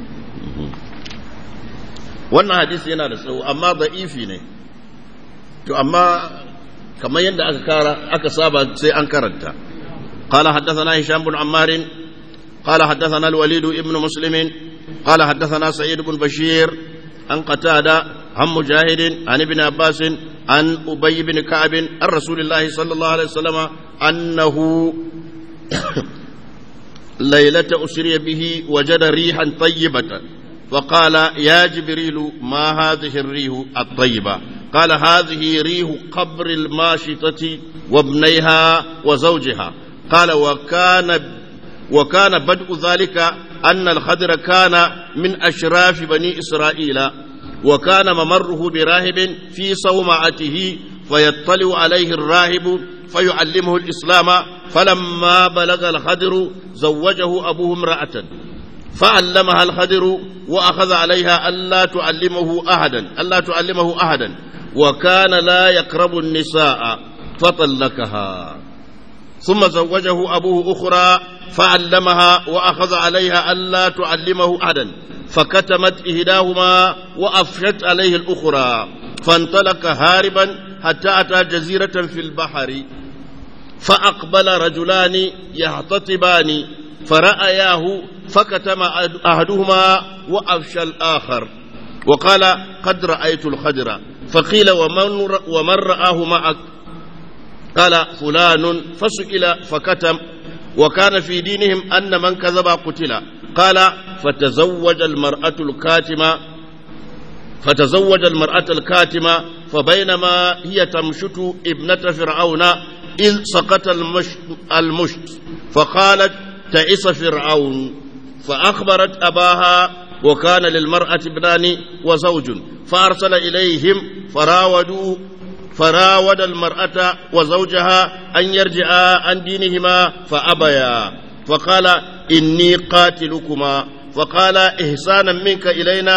wannan hadisi yana da tsawo amma da'ifi ne to amma kamar yadda aka kara aka saba sai an karanta قال حدثنا هشام بن عمار قال حدثنا الوليد ابن مسلم قال حدثنا سعيد بن بشير عن قتادة عن مجاهد عن ابن عباس عن أبي بن كعب عن رسول الله صلى الله عليه وسلم أنه ليلة أسري به وجد ريحا طيبة فقال يا جبريل ما هذه الريح الطيبة قال هذه ريح قبر الماشطة وابنيها وزوجها قال وكان وكان بدء ذلك أن الخضر كان من أشراف بني إسرائيل وكان ممره براهب في صومعته فيطلع عليه الراهب فيعلمه الإسلام فلما بلغ الخضر زوجه أبوه امرأة فعلمها الخضر وأخذ عليها ألا تعلمه أحدا ألا تعلمه أحدا وكان لا يقرب النساء فطلقها ثم زوجه أبوه أخرى فعلمها وأخذ عليها ألا تعلمه أحدا فكتمت إهداهما وأفشت عليه الأخرى فانطلق هاربا حتى أتى جزيرة في البحر فأقبل رجلان يهتطبان فرأياه فكتم أحدهما وأفشى الآخر وقال قد رأيت الخدر فقيل ومن, ومن رآه معك قال فلان فسئل فكتم وكان في دينهم أن من كذب قتل قال فتزوج المرأة الكاتمة فتزوج المرأة الكاتمة فبينما هي تمشط ابنة فرعون إذ سقط المشت, المشت فقالت تعس فرعون فأخبرت أباها وكان للمرأة ابنان وزوج فأرسل إليهم فراودوا فراود المرأة وزوجها أن يرجعا عن دينهما فأبيا فقال إني قاتلكما فقال إحسانا منك إلينا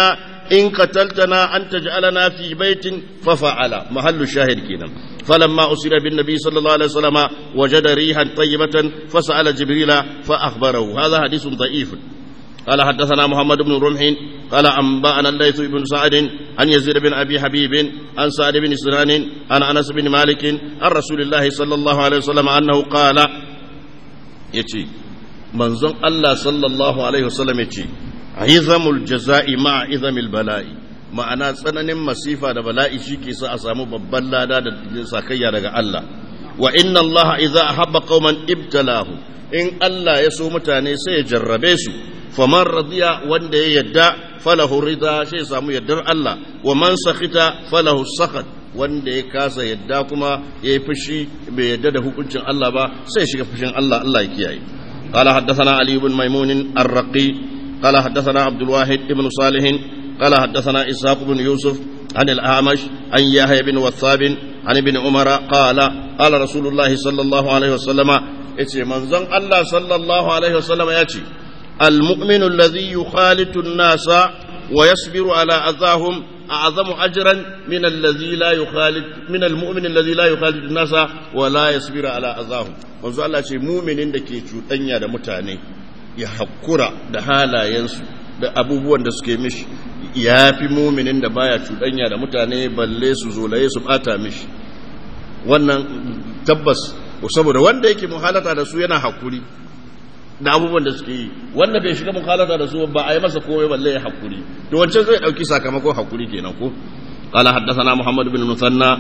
إن قتلتنا أن تجعلنا في بيت ففعل محل الشاهد كنا فلما أسر بالنبي صلى الله عليه وسلم وجد ريحا طيبة فسأل جبريل فأخبره هذا حديث ضعيف قال حدثنا محمد بن رمح قال أنبأنا الليث بن سعد عن يزيد بن أبي حبيب عن سعد بن سنان عن أنس بن مالك عن رسول الله صلى الله عليه وسلم أنه قال يتي منزون الله صلى الله عليه وسلم يتي عظم الجزاء مع عظم البلاء ma'ana tsananin masifa da bala'i shi ke sa a samu babban lada da sakayya daga Allah wa inna Allah idza ahabba qauman ibtalahu in Allah ya so mutane sai ya jarrabe su faman radiya wanda ya yadda falahu rida sai samu yaddar Allah wa man sakhita falahu sakhat wanda ya kasa yadda kuma ya yi fushi bai yadda da hukuncin Allah ba sai shiga fushin Allah Allah ya kiyaye قال حدثنا علي بن ميمون الرقي قال حدثنا عبد الواحد بن صالح قال حدثنا إسحاق بن يوسف عن الأعمش عن يحيى بن وثاب عن ابن عمر قال قال رسول الله صلى الله عليه وسلم yace manzon Allah sallallahu alaihi wasallam ya ce المؤمن الذي يخالط الناس ويصبر على أذاهم أعظم أجرا من الذي لا يخالط من المؤمن الذي لا يخالط الناس ولا يصبر على أذاهم manzo Allah ce muminin da ke cuɗanya da mutane ya haƙura da halayensu da abubuwan da suke mishi ya fi muminin da baya cuɗanya da mutane balle su zolaye su ɓata mishi wannan tabbas saboda wanda yake muhalata da su yana haƙuri da abubuwan da suke yi wanda bai shiga mukhalata da su ba a yi masa komai balle ya hakuri to wancan zai dauki sakamakon hakuri kenan ko قال حدثنا محمد بن مثنى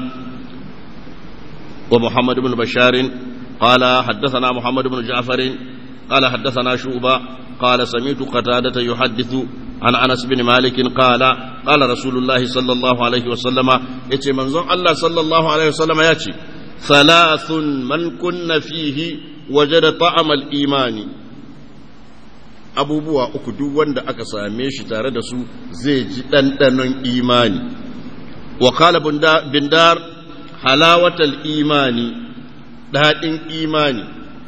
ومحمد بن بشار قال حدثنا محمد بن جعفر قال حدثنا شعبة قال سمعت قتادة يحدث عن أنس بن مالك قال قال رسول الله صلى الله عليه وسلم يتي منظر الله صلى الله عليه وسلم ياتي ثلاث من كن فيه وجد طعم الإيمان abubuwa uku duk wanda aka same shi tare da su zai ji ɗanɗanon imani wa kala bindar halawatal imani daɗin imani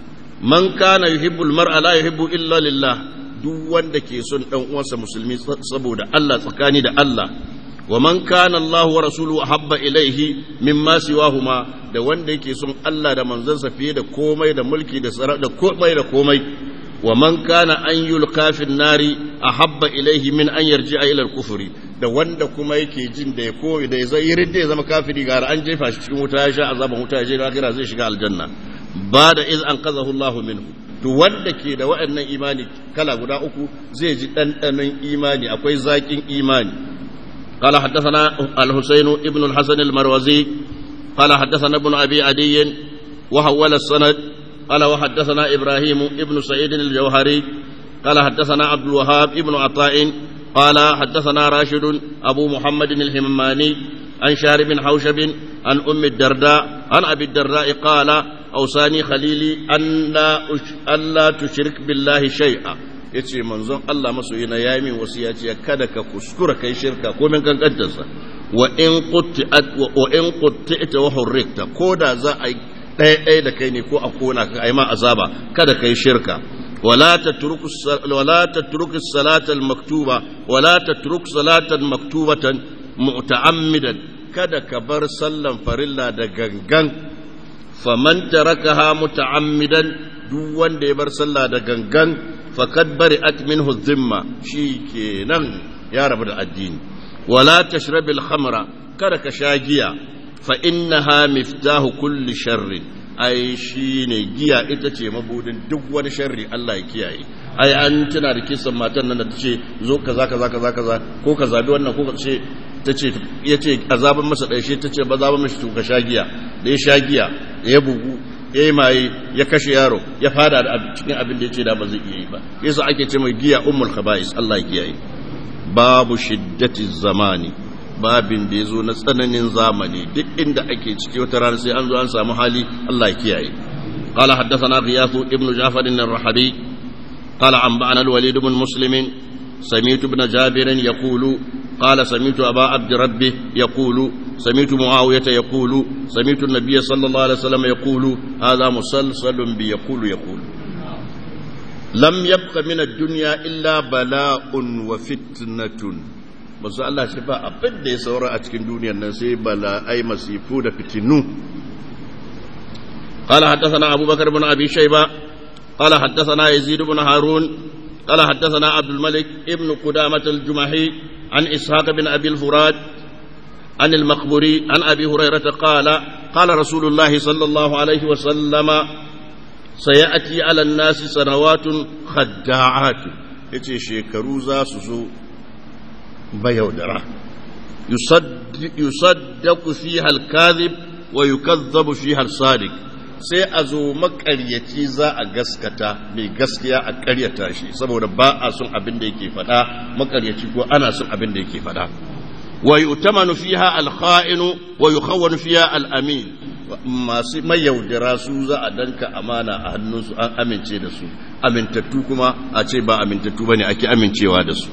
man kana yuhibbul mar'a la yuhibbu illa lillah duk wanda ke son ɗan uwansa musulmi saboda Allah tsakani da Allah wa man kana Allah wa rasuluhu habba ilaihi mimma siwahuma da wanda yake son Allah da manzansa fiye da komai da mulki da da komai da komai ومن كان أن يلقى في النار أحب إليه من أن يرجع إلى الكفر da wanda kuma yake jin da ya koyi da zai yi ridda ya zama kafiri gara an jefa shi cikin wuta ya sha azaban wuta ya je lahira zai shiga aljanna ba da iz an qazahu Allahu minhu to wanda ke da waɗannan imani kala guda uku zai ji ɗanɗanon imani akwai zaƙin imani قال حدثنا الحسين ابن الحسن المروزي قال حدثنا ابن أبي عدي وحول السند قال وحدثنا إبراهيم ابن سعيد الجوهري قال حدثنا عبد الوهاب ابن عطاء قال حدثنا راشد أبو محمد الحماني عن شارب حوشب عن أم الدرداء عن أبي الدرداء قال أوصاني خليلي أن لا, أن لا تشرك بالله شيئا yace manzon Allah masoyina ya yi min wasiya ce kada ka kuskura kai shirka ko min kan kaddarsa wa in qutti'at wa in qutti'ta wa hurrikta ko da za a ɗaya ɗaya da kai ne ko a kona ka ai ma azaba kada kai shirka wala tatruku wala tatruku salatal maktuba wala tatruku salatan maktubatan mu'ta'ammidan kada ka bar sallan farilla da gangan faman tarakaha muta'ammidan duk wanda ya bar sallah da gangan faqad bari'at minhu dhimma shikenan ya rabu da addini wala tashrabil khamra kada ka sha giya fa innaha miftahu kulli sharrin ai shine giya ita ce mabudin duk wani sharri Allah ya kiyaye ai an tana da kisan matan nan da tace zo kaza kaza kaza kaza ko ka zabi wannan ko ka ce tace yace azaban masa dai shi tace ba zaban mishi to ka sha giya da ya sha giya ya bugu ya yi maye ya kashe yaro ya fada da cikin abin da yace da ba zai iya yi ba yasa ake ce mai giya ummul khaba'is Allah ya kiyaye babu shiddati zamani babin da ya zo na tsananin zamani duk inda ake ciki wata rana sai an zo an samu hali Allah ya kiyaye قال حدثنا غياث ابن جعفر الرحبي قال أنبأنا الوليد بن مسلم سمعت ابن جابر يقول قال سمعت أبا عبد ربه يقول سمعت معاوية يقول سمعت النبي صلى الله عليه وسلم يقول هذا مسلسل بيقول يقول لم يبق من الدنيا إلا بلاء وفتنة manzo Allah ce ba abin da ya saura a cikin duniyar nan sai bala'ai masifu da fitinu قال حدثنا أبو بكر بن أبي شيبة قال حدثنا يزيد بن هارون قال حدثنا عبد الملك ابن قدامة الجمحي عن إسحاق بن أبي الفراد عن المقبري عن أبي هريرة قال قال رسول الله صلى الله عليه وسلم سيأتي على الناس سنوات خداعات yace shekaru za su zo bayaudara yusaddaku fiha al-kadhib wa yukazzabu fiha al-sadiq sai a zo makaryaci za a gaskata mai gaskiya a karyata shi saboda ba a son abin da yake faɗa makaryaci ko ana son abin da yake faɗa wa yu'tamanu fiha al-kha'inu wa yukhawwanu fiha al-amin masu mayaudara su za a danka amana a hannunsu an amince da su amintattu kuma a ce ba amintattu bane ake amincewa da su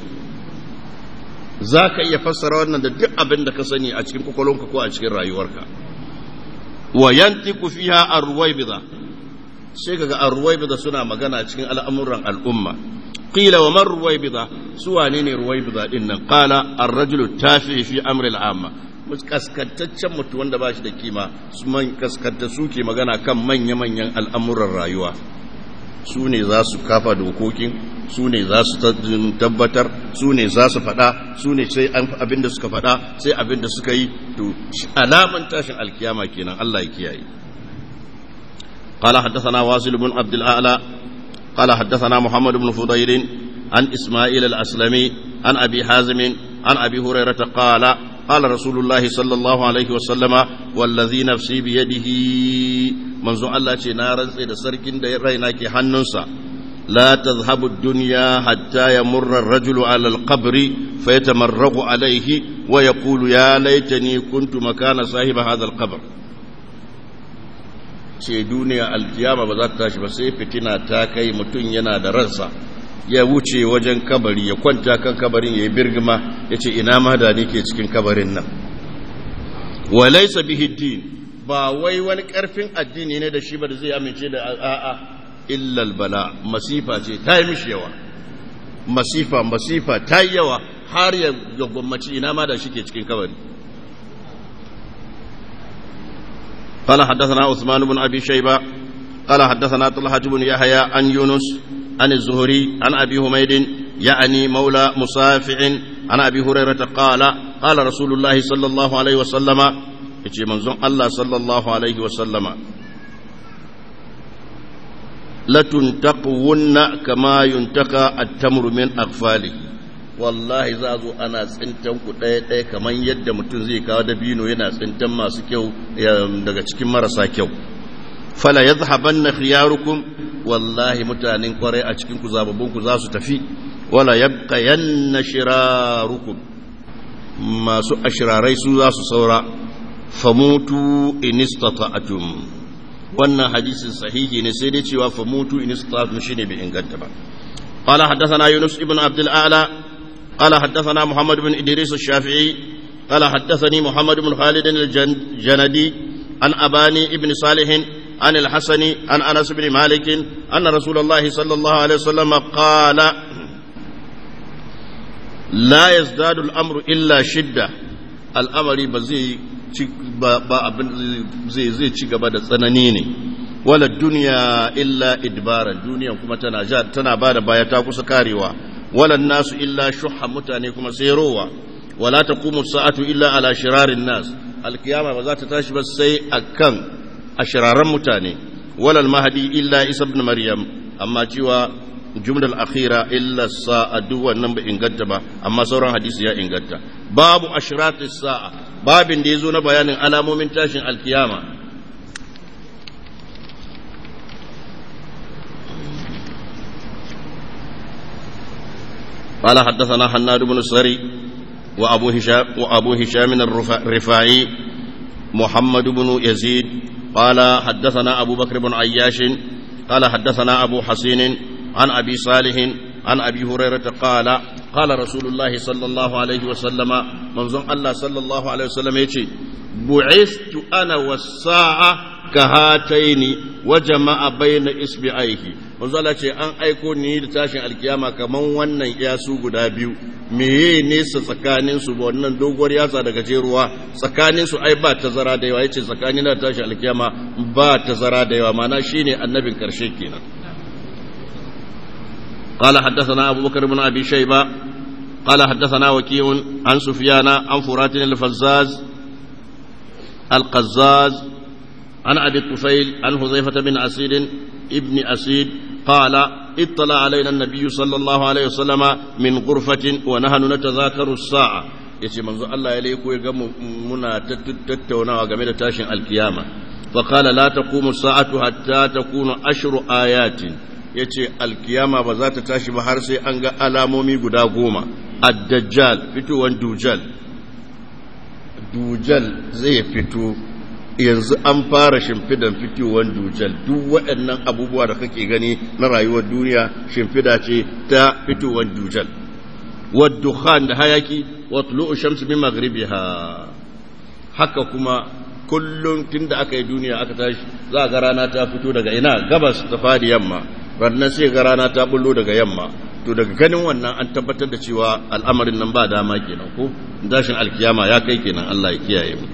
za ka iya fassara wannan da duk abin da ka sani a cikin kwakwalonka ko a cikin rayuwarka wa yantiku fiha arwaibida sai kaga arwaibida suna magana cikin al'amuran al'umma qila wa man ruwaibida su wane ne ruwaibida din nan qala ar-rajulu tafi fi amri al-amma kaskantaccen mutum wanda ba shi da kima su man kaskanta su ke magana kan manya-manyan al'amuran rayuwa su ne za su kafa dokokin su ne za su tabbatar su ne za su faɗa su ne sai abin da suka faɗa sai abin da suka yi to alaman tashin alkiyama kenan Allah ya kiyaye قال حدثنا واصل بن عبد الأعلى قال حدثنا محمد بن فضيل عن إسماعيل الأسلمي عن أبي حازم عن أبي هريرة قال قال رسول الله صلى الله عليه وسلم والذي نفسي بيده منذ الله نارا سيد سركن ريناك حننسا لا تذهب الدنيا حتى يمر الرجل على القبر فيتمرغ عليه ويقول يا ليتني كنت مكان صاحب هذا القبر ce duniya alkiyama ba za ta tashi ba sai fitina ta kai mutum yana da ransa ya wuce wajen kabari ya kwanta kan kabarin ya yi birgima ya ce ina ma da ke cikin kabarin nan walaisa bihi din ba wai wani karfin addini ne da shi ba da zai amince da a'a illal bala masifa ce ta yi mishi yawa masifa masifa ta yi yawa har ya gwammaci ina ma da shi ke cikin kabari قال حدثنا عثمان بن ابي شيبه قال حدثنا طلحه بن يحيى عن يونس عن الزهري عن أبي هميد يعني مولى مصافع عن أبي هريرة قال قال رسول الله صلى الله عليه وسلم يجي منزون الله صلى الله عليه وسلم لتنتقون كما ينتقى التمر من أغفاله wallahi za zo ana tsintan ku ɗaya ɗaya kamar yadda mutum zai kawo dabino yana tsintan masu kyau daga cikin marasa kyau fala yadhhabanna khiyarukum wallahi mutanen kwarai a cikin ku zababbun za su tafi wala yabqayanna shirarukum masu ashirarai su za su saura famutu in istata'tum wannan hadisin sahihi ne sai dai cewa famutu in istata'tum shine bai inganta ba قال حدثنا يونس ابن عبد الأعلى قال حدثنا محمد بن إدريس الشافعي قال حدثني محمد بن خالد الجندي عن أباني ابن صالح عن الحسن عن انس بن مالك ان رسول الله صلى الله عليه وسلم قال لا يزداد الامر الا شده الامر بزي zai zai ci gaba da tsanani ne wala duniya illa idbara duniya kuma tana tana ba da baya ta kusa karewa wala nasu illa shuha mutane kuma sai rowa wala taqumu sa'atu illa ala shirarin nas alkiyama ba za ta tashi ba sai akan a shiraren mutane walal mahadi illa isa ibn maryam amma cewa jumlar akhira illa sa'a duk wannan ba inganta ba amma sauran hadisi ya inganta babu ashratis sa'a babin da yazo na bayanin alamomin tashin alkiyama قال حدثنا حناد بن السري وأبو هشام وأبو هشام الرفاعي محمد بن يزيد قال حدثنا أبو بكر بن عياش قال حدثنا أبو حسين عن أبي صالح عن أبي هريرة قال قال رسول الله صلى الله عليه وسلم منظم الله صلى الله عليه وسلم يتي بعثت أنا والساعة كهاتين wa jama'a bayna isbi'aihi manzo Allah ce an aiko ni da tashin alkiyama kaman wannan yasu guda biyu meye nesa tsakanin su wannan doguwar yatsa daga jeruwa tsakanin su ai ba tazara da yawa yace tsakanin da tashin alkiyama ba tazara da yawa mana shine annabin karshe kenan قال حدثنا أبو بكر بن أبي شيبة قال حدثنا وكيع عن سفيان عن فرات الفزاز القزاز عن أبي الطفيل عن حذيفة بن أسيد ابن أسيد قال اطلع علينا النبي صلى الله عليه وسلم من غرفة ونحن نتذاكر الساعة yace manzo Allah ya leko ya ga muna tattaunawa game da tashin alkiyama fa qala la taqumu sa'atu hatta takunu ashru ayatin yace alkiyama ba za ta tashi ba har sai an ga alamomi guda goma ad-dajjal fitowan dujal dujal zai fito yanzu an fara shimfidan fitowar dujal duk waɗannan abubuwa da kake gani na rayuwar duniya shimfida ce ta fitowar dujal waddukhan da hayaki wa tulu'u shamsu min maghribiha haka kuma kullum tunda aka yi duniya aka tashi za ga rana ta fito daga ina gabas ta fadi yamma rannan sai ga rana ta bullo daga yamma to daga ganin wannan an tabbatar da cewa al'amarin nan ba dama kenan ko dashin alkiyama ya kai kenan Allah ya kiyaye mu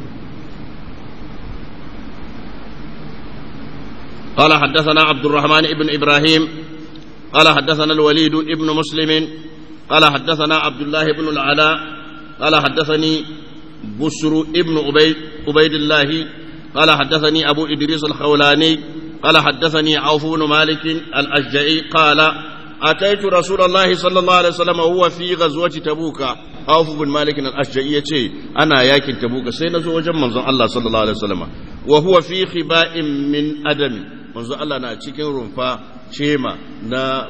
قال حدثنا عبد الرحمن ابن إبراهيم قال حدثنا الوليد ابن مسلم قال حدثنا عبد الله بن العلاء قال حدثني بسر ابن عبيد عبيد الله قال حدثني أبو إدريس الخولاني قال حدثني عوف بن مالك الأشجعي قال أتيت رسول الله صلى الله عليه وسلم وهو في غزوة تبوك عوف بن مالك الأشجعي يتي أنا ياكل تبوك سينزو وجم منظر الله صلى الله عليه وسلم وهو في خباء من أدم منظر الله نا cikin rumfa cema na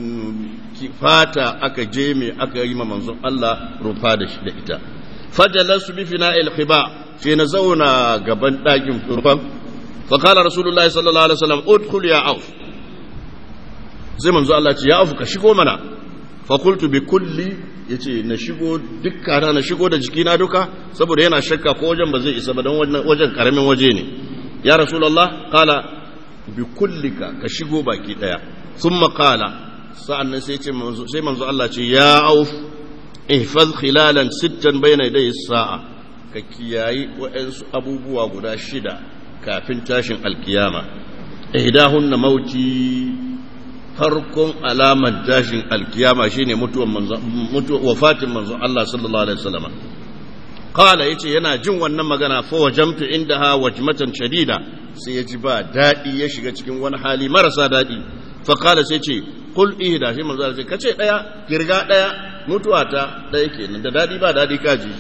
fata aka jeme aka yi ma manzon Allah rumfa da shi da ita fajalasu bi fina'il khiba sai na zauna gaban ɗakin rumfan فقال رسول الله صلى الله عليه وسلم ادخل يا عوف زي منزو الله يا عوف كشيغو منا فقلت بكل yace na shigo dukkana na shigo da jikina duka saboda yana shakka ko wajen ba zai isa ba don wajen karamin waje ne ya rasulullah qala bi kullika ka shigo baki daya thumma qala sa'annan sai ce manzo sai manzo Allah ce ya auf ihfaz khilalan sittan bayna yaday sa'a ka kiyayi wa'ansu abubuwa guda shida kafin tashin alkiyama ihdahunna mauti farkon alamar tashin alkiyama shine mutuwan manzo mutuwa wafatin manzo Allah sallallahu alaihi wasallam qala yace yana jin wannan magana fa wajamtu indaha wajmatan shadida sai ya ji ba dadi ya shiga cikin wani hali marasa dadi fa qala sai ce qul ihda shi manzo Allah sai kace daya kirga daya mutuwa ta daya kenan da dadi ba dadi kaji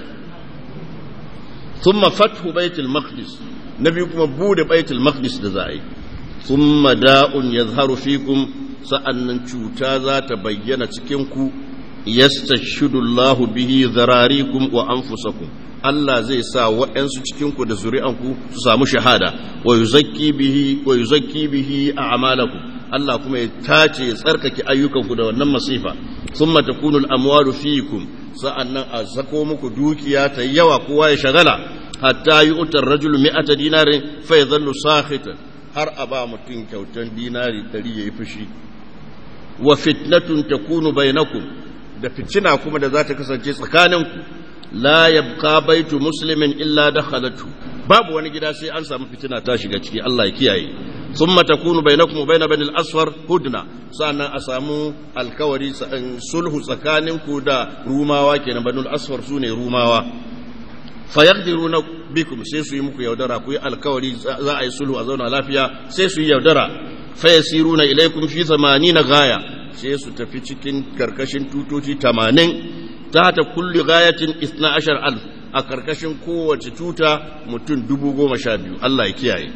thumma fathu baitul maqdis na biyu kuma bude baitul maqdis da za a yi thumma da'un yazharu fikum sa'annan cuta za ta bayyana cikin ku yastashidu Allahu bihi zararikum wa anfusakum Allah zai sa waɗansu cikin ku da zuri'anku su samu shahada wa yuzakki bihi wa yuzakki bihi a'malakum Allah kuma ya tace ya tsarkake ayyukanku da wannan masifa thumma takunu al-amwalu fikum sa'annan a sako muku dukiya ta yawa kowa ya shagala hatta yi utar rajul mi'ata dinarin fa ya zallu sakhitan har a ba mutum kyautan dinari ɗari ya yi fushi wa fitnatun takunu bainakum da fitina kuma da za ta kasance tsakaninku la yabqa baitu muslimin illa dakhalatu babu wani gida sai an samu fitina ta shiga ciki Allah ya kiyaye thumma takunu bainakum wa bain bani al-asfar hudna sannan a samu alkawari sulhu tsakaninku da rumawa kenan bani al-asfar sune rumawa fayaqdiruna bikum sai su yi muku yaudara ku yi alkawari za a yi sulhu a zauna lafiya sai su yi yaudara fayasiruna ilaikum fi 80 gaya sai su tafi cikin karkashin tutoci 80 ta ta kulli gayatin 12000 a karkashin kowace tuta mutum 12000 Allah ya kiyaye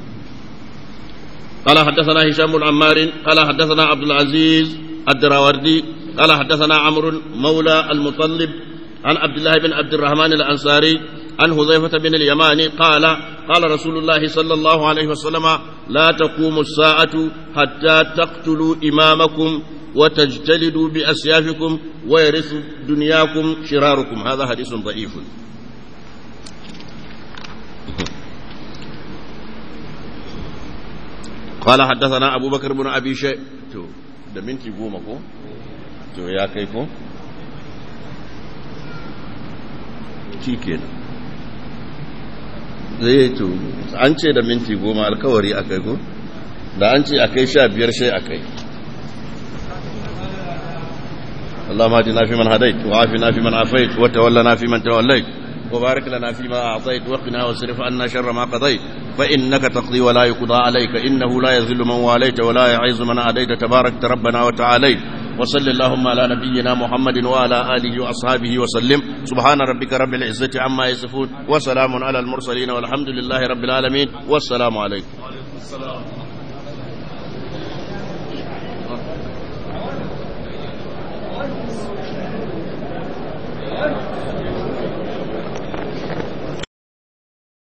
قال حدثنا هشام بن عمار قال حدثنا عبد العزيز الدراوردي قال حدثنا عمرو مولى المطلب عن عبد الله بن عبد الرحمن الأنصاري عن حذيفة بن اليمان قال قال رسول الله صلى الله عليه وسلم لا تقوم الساعة حتى تقتلوا إمامكم وتجتلدوا بأسيافكم ويرث دنياكم شراركم هذا حديث ضعيف قال حدثنا أبو بكر بن أبي شيء تو da minti goma ko to ya kai ko shi kenan zai to an ce da minti goma alkawari a kai ko da an ce a kai sha biyar shai a kai اللهم اهدنا فيمن هديت وعافنا فيمن عافيت وتولنا فيمن توليت وبارك لنا فيما أعطيت وقنا واصرف عنا شر ما قضيت فإنك تقضي ولا يقضى عليك إنه لا يذل من واليت ولا يعز من عاديت تبارك ربنا وتعاليت وصل اللهم على نبينا محمد وعلى آله وأصحابه وسلم سبحان ربك رب العزة عما يصفون وسلام على المرسلين والحمد لله رب العالمين والسلام عليكم Thank you.